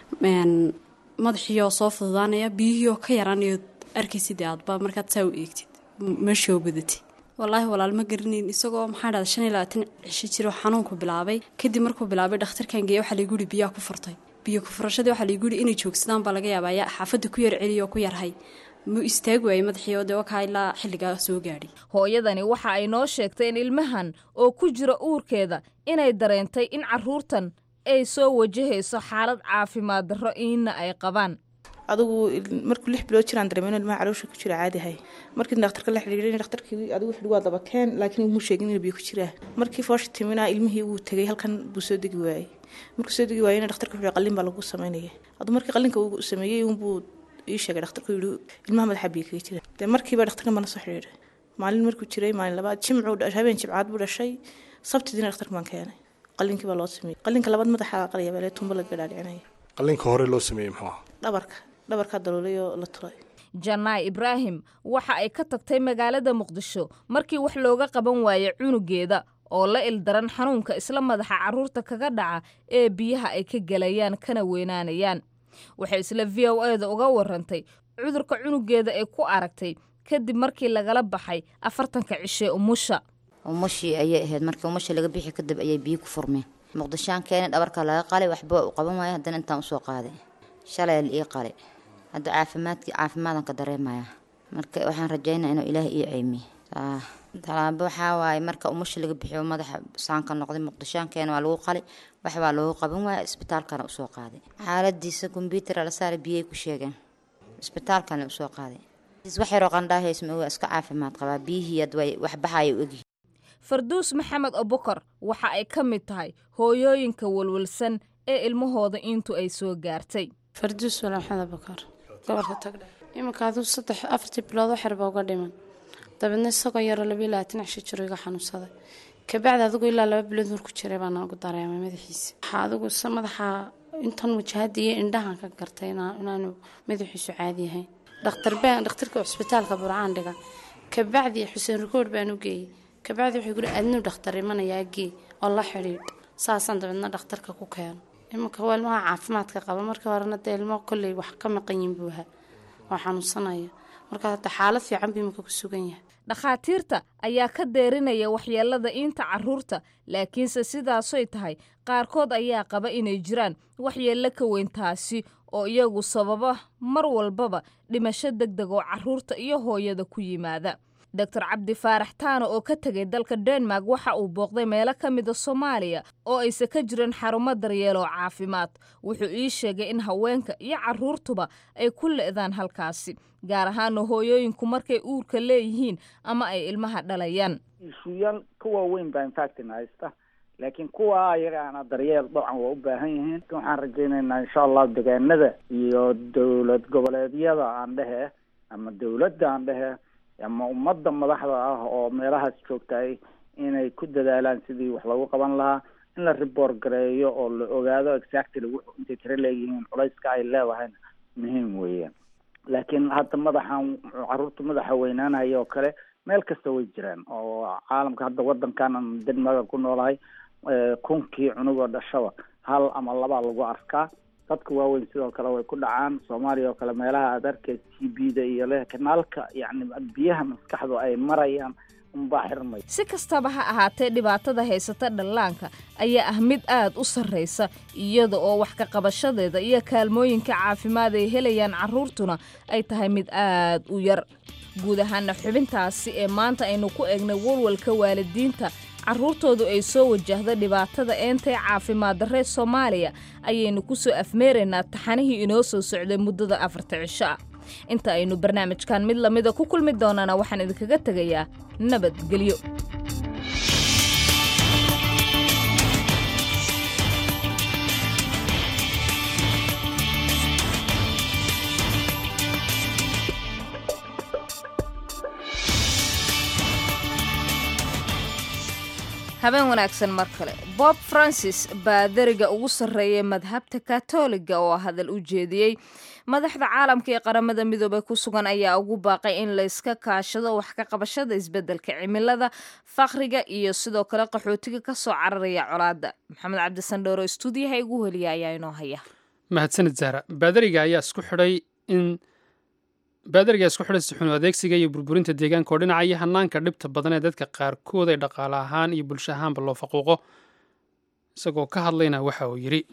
madaxiioo soo fududaanaya biyihiioo ka yaraanayo arkaysidee aadba markaad saa u eegtid meeshoo badatay wallaahi walaal ma garanayn isagoo maxaa dhahda shan iyo labaatan cisho jiroo xanuunku bilaabay kadib markuu bilaabay dhakhtarkan geeya waxaa laiguuri biyaha ku furtay biyo ku furashadii waxaa laiguuri inay joogsadaan baa laga yaabaa yaa xaafadda ku yar celiyo ku yarhay muu istaagi waayey madaxii oo dee wakaa ilaa xilligaa soo gaadhay hooyadani waxa ay noo sheegtay in ilmahan oo ku jira uurkeeda inay dareentay in carruurtan ay soo wajahayso xaalad caafimaad darro iina ay qabaan adigu markuu lix bilood jiraan dareemeen ilmaha caloosha ku jira caadihay markii dhakhtarka la xidhiidhay dhakhtarkii adigu xidhi waa dabakeen laakiin muu sheegin inuu biyo ku jiraa markii foosha timina ilmihii wuu tegay halkan buu soo degi waayey markuu soo degi waayena dhakhtarka wuxuu qalin baa lagu sameynaya aduu markii qalinka uu sameeyey unbuu ii sheegay dhakhtarku yidhi ilmaha madaxa biyo kaga jira dee markiiba dhakhtarka bana soo xidhiidhay maalin markuu jiray maalin labaad jimcuu habeen jimcaad buu dhashay sabtidiina dhakhtarka baan keenay qalinkii baa loo sameeyey qalinka labaad madaxa qalaya baa tumbo laga dhaadhicinaya qalinka hore loo sameeyey muxuu dhabarka dhabarkaa daloolay oo la tulay janaay ibraahim waxa ay ka tagtay magaalada muqdisho markii wax looga qaban waayey cunugeeda oo la ildaran xanuunka isla madaxa carruurta kaga dhaca ee biyaha ay ka gelayaan kana weynaanayaan waxay isla v o e da uga warantay cudurka cunugeeda ay ku aragtay kadib markii lagala baxay afartanka cishee umusha umushii ayay ahayd markii umusha laga bixi kadib ayay biyo ku furmeen muqdishaan keenay dhabarka laga qalay waxba u qaban waaya haddana intaan usoo qaaday shalay la ii qalay hadda caafimaadkii caafimaadan ka dareemaya marka waxaan rajaynaa inuu ilaahay ii ceymiye talaabo waxaa waaye marka umusha laga bixiyo madaxa saanka noqday muqdishaankeena waa lagu qalay wax baa loogu qaban waaya isbitaalkana usoo qaaday xaaladiisa kombyuutara la saaray biyay ku sheegeen isbitaalkana usoo qaaday wax yaroo qandhaahaysma waa iska caafimaad qabaa biyihii ad way wax baxaya u egyihin farduus maxamed abukar waxa ay ka mid tahay hooyooyinka walwalsan ee ilmahooda intu ay soo gaartay farduus wala maxamed abukar gobolka tagdhe iminka aduu saddex afartii bilood waxyarba uga dhiman dabeedna isagoo yaroo labiyo labaatan cisho jiro iga xanuunsaday kabacdi adigu ilaa laba bilood marku jiray baa noogu dareemay madaxiisa waxaa adigu madaxa intan wajahada iyo indhahan ka gartay inaanu madaxiisu caadi yahayn dhakhtar baan dhakhtarka cusbitaalka burcaan dhiga kabacdi xuseen rukood baan u geeyey kabacdi wuxuu guri adnuu dhakhtar imanayaa gee oo la xidhiidh saasaan dabeedna dhakhtarka ku keeno iminka waa ilmaha caafimaadka qaba markii horena dee ilmo kolley wax ka maqan yihin buu ahaa oo xanuunsanaya marka hadda xaalad fiican buu iminka ku sugan yahay dhakhaatiirta ayaa ka deerinaya waxyeelada iinta carruurta laakiinse sidaasoy tahay qaarkood ayaa qaba inay jiraan waxyeello ka weyn taasi oo iyagu sababa mar walbaba dhimasho deg deg oo carruurta iyo hooyada ku yimaada doctor cabdi faarax taano oo ka tegay dalka denmark waxa uu booqday meelo ka mida soomaaliya oo ayse ka jirin xarumo daryeel oo caafimaad wuxuu ii sheegay in haweenka iyo carruurtuba ay ku le'daan halkaasi gaar ahaana hooyooyinku markay uurka leeyihiin ama ay ilmaha dhalayaan ishuyaal ka waaweyn baa infactin haysta laakiin kuwa ayagaana daryeel dabcan waa u baahan yihiin waxaan rajaynaynaa insha allah degaanada iyo dowlad goboleedyada aan dhehe ama dowladda aan dhehe ama ummadda madaxda ah oo meelahaas joogtahay inay ku dadaalaan sidii wax lagu qaban lahaa in la report gareeyo oo la ogaado exactly wuxuu intay tiro leeyihiin culayska ay leedahayna muhiim weeyaan laakiin hadda madaxan carruurta madaxa weynaanaya oo kale meel kasta way jiraan oo caalamka hadda wadankan denmarka ku noolahay kunkii cunugoo dhashaba hal ama labaa lagu arkaa dadka waaweyn sidoo kale way ku dhacaan soomaaliya oo kale meelaha aad arkaysa t b da iyo le kanaalka yacni biyaha maskaxdu ay marayaan unbaa xirmay si kastaba ha ahaatee dhibaatada haysata dhallaanka ayaa ah mid aad u sarraysa iyada oo wax ka qabashadeeda iyo kaalmooyinka caafimaad ay helayaan carruurtuna ay tahay mid aad u yar guud ahaana xubintaasi ee maanta aynu ku eegnay walwalka waalidiinta carruurtoodu ay soo wajahda dhibaatada eentay caafimaad darree soomaaliya ayaynu ku soo afmeeraynaa taxanihii inoo soo socday muddada afarta cisho ah inta aynu barnaamijkan mid lamida ku kulmi doonana waxaan idinkaga tegayaa nabadgelyo habeen wanaagsan mar kale bob francis baa deriga ugu sarreeyay madhabta katoliga oo hadal u jeediyey madaxda caalamka ee qaramada midoobey ku sugan ayaa ugu baaqay in layska kaashado wax ka qabashada isbeddelka cimilada fakhriga iyo sidoo kale qaxootiga ka soo cararaya colaadda maxamed cabdisandhooro stuudiyaha igu heliya ayaa inoo haya mahadsanid zahra baadariga ayaa isku xidhay in baadariga isku xidhay sixunu adeegsiga iyo burburinta deegaanka oo dhinacaya hanaanka dhibta badan ee dadka qaarkood ay dhaqaale ahaan iyo bulsho ahaanba loo faquuqo isagoo ka hadlayna waxa uu yidhi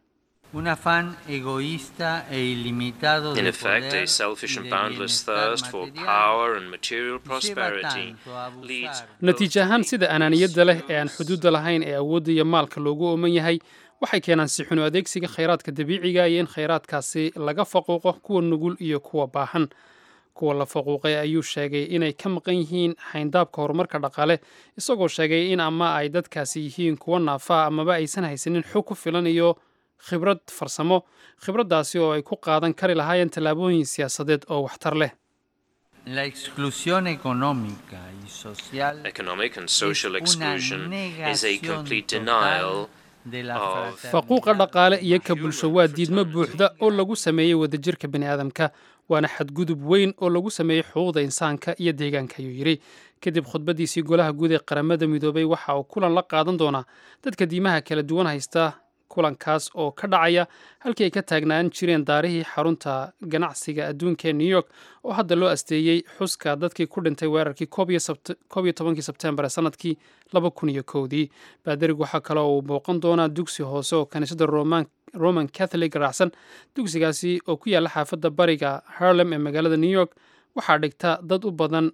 Un afán egoísta e ilimitado In de effect, poder a selfish y and de boundless bienestar thirst for material power and material lleva prosperity tanto a abusar leads natiijo ahaan sida anaaniyadda leh ee aan xuduudda lahayn ee awoodda iyo maalka loogu ooman yahay waxay keenaan sixunu adeegsiga khayraadka dabiiciga iyo in khayraadkaasi laga faquuqo kuwa nugul iyo kuwa baahan kuwa la faquuqay ayuu sheegay inay ka maqan yihiin xayndaabka horumarka dhaqaale isagoo sheegay in ama ay dadkaasi yihiin kuwa naafa amaba aysan haysanin xog ku filan iyo khibrad farsamo khibraddaasi oo ay ku qaadan kari lahaayeen tallaabooyin siyaasadeed oo waxtar leh La exclusión económica y social economic and social una exclusion is a negación complete total denial de la of faquuqa dhaqaale iyo ka bulsho waa diidmo buuxda oo lagu sameeyey wadajirka bini'aadamka waana xadgudub weyn oo lagu sameeyey xuquuqda insaanka iyo deegaanka ayuu yidhi kadib khudbaddiisii golaha guud ee qaramada midoobay waxa uu kulan la qaadan doonaa dadka diimaha kala duwan haysta kulankaas oo ka dhacaya halkii ay ka taagnaan jireen daarihii xarunta ganacsiga adduunka ee new york oo hadda loo asteeyey xuska dadkii ku dhintay weerarkii koob iyo tobankii sebtembar ee sanadkii laba kun iyo kowdii baadarig waxaa kale oo uu booqan doonaa dugsi hoose oo kaniisadda roman roman catholic raacsan dugsigaasi oo ku yaalla xaafadda bariga harlem ee magaalada new york waxaa dhigta dad u badan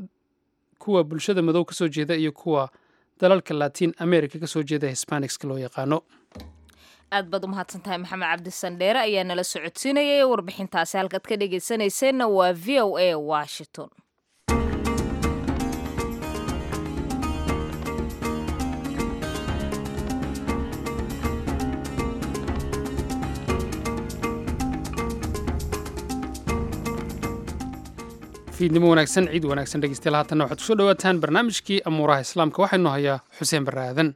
kuwa bulshada madow kasoo jeeda iyo kuwa dalalka latin america kasoo jeeda hisbanicska loo yaqaano aad baad u mahadsan tahay maxamed cabdisandheere ayaa nala socodsiinayay warbixintaasi halkaad ka dhegaysanayseena waa v o a washington fiidnimo wanaagsan ciid wanaagsan dhegeystayaal haatanna waxaad kusoo dhawaataan barnaamijkii amuuraha islaamka waxaynu hayaa xuseen barre aadan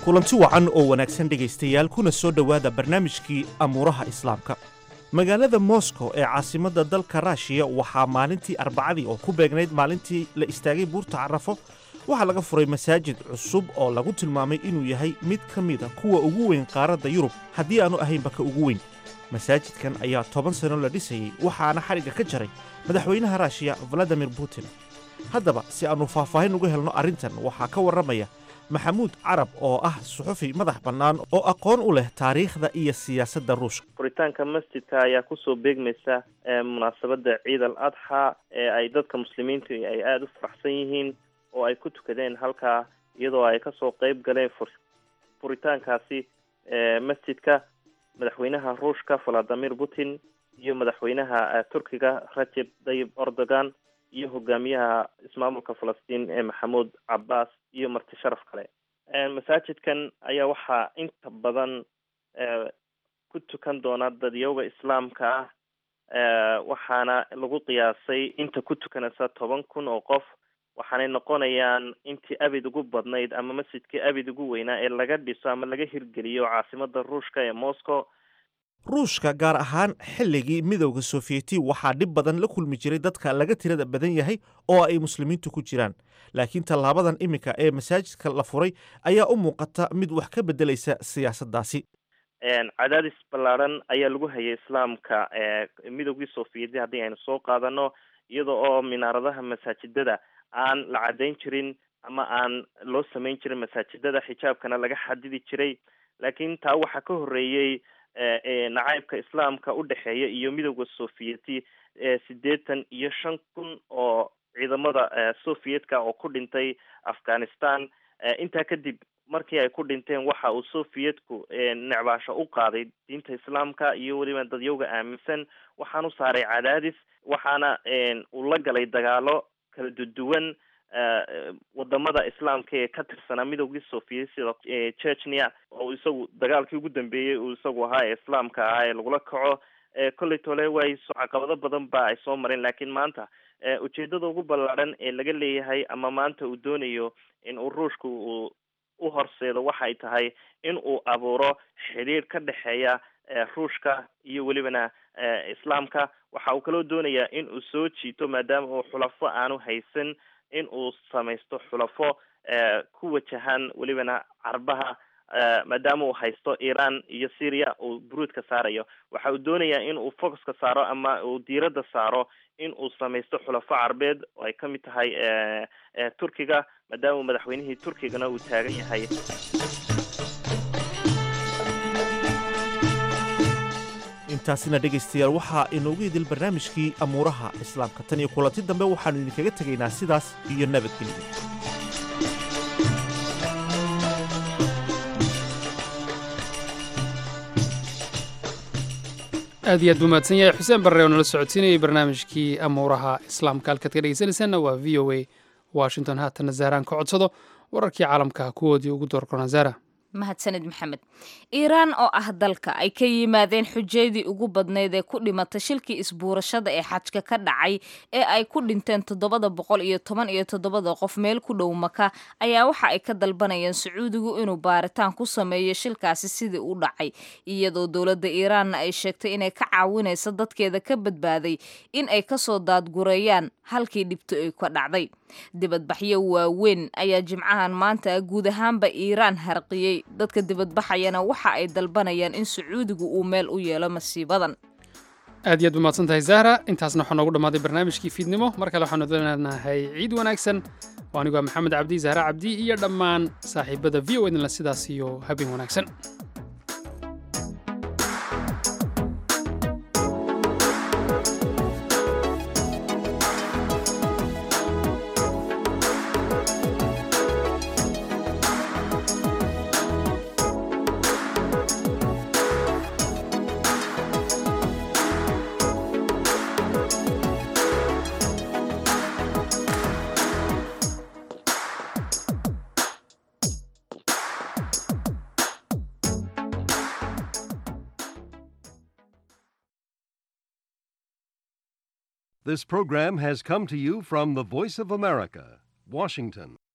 kulanti wacan oo wanaagsan dhegaystayaal kuna soo dhowaada barnaamijkii amuuraha islaamka magaalada moscow ee caasimadda dalka raashiya waxaa maalintii arbacadii oo ku beegnayd maalintii la istaagay buurta carafo waxaa laga furay masaajid cusub oo lagu tilmaamay inuu yahay mid ka mida kuwa ugu weyn qaaradda yurub haddii aanu ahaynba ka ugu weyn masaajidkan ayaa toban sano la dhisayey waxaana xadhigga ka jaray madaxweynaha raashiya valadimir putin haddaba si aannu faahfaahin uga helno arrintan waxaa ka warramaya maxamuud carab oo ah suxufi madax bannaan oo aqoon u leh taariikhda iyo siyaasadda ruushka furitaanka masjidka ayaa kusoo beegmaysa munaasabadda ciid al adxa ee ay dadka muslimiintu ay aada u faraxsan yihiin oo ay ku tukadeen halkaa iyadoo ay kasoo qeyb galeen fur furitaankaasi masjidka madaxweynaha ruushka valadimir putin iyo madaxweynaha turkiga rajeb tayyib erdogan iyo hogaamiyaha ismaamulka falastiin ee maxamuud cabbaas iyo marti sharaf kale masaajidkan ayaa waxaa inta badan ku tukan doona dadyowga islaamka ah waxaana lagu qiyaasay inta ku tukanaysa toban kun oo qof waxaanay noqonayaan intii abid ugu badnayd ama masjidkii abid ugu weynaa ee laga dhiso ama laga hirgeliyo caasimada ruushka ee moscow ruushka gaar ahaan xilligii midowda sofiyeeti waxaa dhib badan la kulmi jiray dadka laga tirada badan yahay oo ay muslimiintu ku jiraan laakiin tallaabadan iminka ee masaajidka la furay ayaa u muuqata mid wax ka beddelaysa siyaasaddaasi cadaadis ballaadhan ayaa lagu hayay islaamka midowgii sofiyeeti haddii aynu soo qaadano iyada oo minaaradaha masaajidada aan la caddayn jirin ama aan loo samayn jirin masaajidada xijaabkana laga xadidi jiray laakiin taa waxaa ka horreeyey nacaybka islaamka u dhexeeya iyo midowda sofiyeeti siddeetan iyo shan kun oo ciidamada soviyedka oo ku dhintay afghanistan intaa kadib markii ay ku dhinteen waxa uu soviyetku necbaasho u qaaday diinta islaamka iyo weliba dadyowga aaminsan waxaanu saaray cadaadis waxaana uu la galay dagaalo kala duduwan wadamada islaamka ee ka tirsanaa midowgii sofiyeet sida chechnia oo isagu dagaalkii ugu dambeeyey uu isagu ahaa ee islaamka ahaa ee lagula kaco kolley tole way caqabado badan ba ay soo mareen laakiin maanta ujeedada ugu ballaadhan ee laga leeyahay ama maanta uu doonayo in uu ruushka uu u horseedo waxay tahay in uu abuuro xidhiir ka dhexeeya ruushka iyo welibana islaamka waxa uu kaloo doonayaa in uu soo jiito maadaama uu xulafo aanu haysan in uu samaysto xulafo ku wajahan welibana carbaha maadaama uu haysto iran iyo syria uu buruudka saarayo waxa uu doonayaa in uu focuska saaro ama uu diiradda saaro in uu samaysto xulafo carbeed oo ay ka mid tahay turkiga maadaama madaxweynihii turkigana uu taagan yahay intaasina dhegaystayaal waxaa inoogu idil barnaamijkii amuuraha islaamka tan iyo kulanti dambe waxaannu idinkaga tegaynaa sidaas iyo nabadgelyo aad iyo aad buu mahadsan yahay xuseen barre oo nala socodsiinayay barnaamijkii amuuraha islaamka halkaad ka dhegaysanaysaanna waa v o a washington haatanna zahraan ka codsado wararkii caalamka kuwoodii ugu doorkona zahra mahadsanid maxamed iiraan oo ah dalka ay ka yimaadeen xujadii ugu badnayd ee ku dhimatay shilkii isbuurashada ee xajka ka dhacay ee ay ku dhinteen toddobada boqol iyo toban iyo toddobada qof meel ku dhow maka ayaa waxa ay ka dalbanayeen sacuudigu inuu baaritaan ku sameeyo shilkaasi sidii u dhacay iyadoo dowladda iiraanna ay sheegtay inay ka caawinayso dadkeeda ka badbaaday in ay kasoo daadgureeyaan halkii dhibto ay ka dhacday dibadbaxyo waaweyn ayaa jimcahan maanta guud ahaanba iiraan harqiyey dadka dibadbaxayana waxa ay dalbanayaan in sacuudigu uu meel u yeelo masiibadan aad iyo aad umahadsan tahay zahra intaasna waxaa noogu dhammaaday barnaamijkii fiidnimo mar kale waxaanu leenahay ciid wanaagsan oo anigu waa maxamed cabdi zahra cabdi iyo dhammaan saaxiibada v o ednla sidaas iyo habeen wanaagsan This program has come to you from the Voice of America, Washington.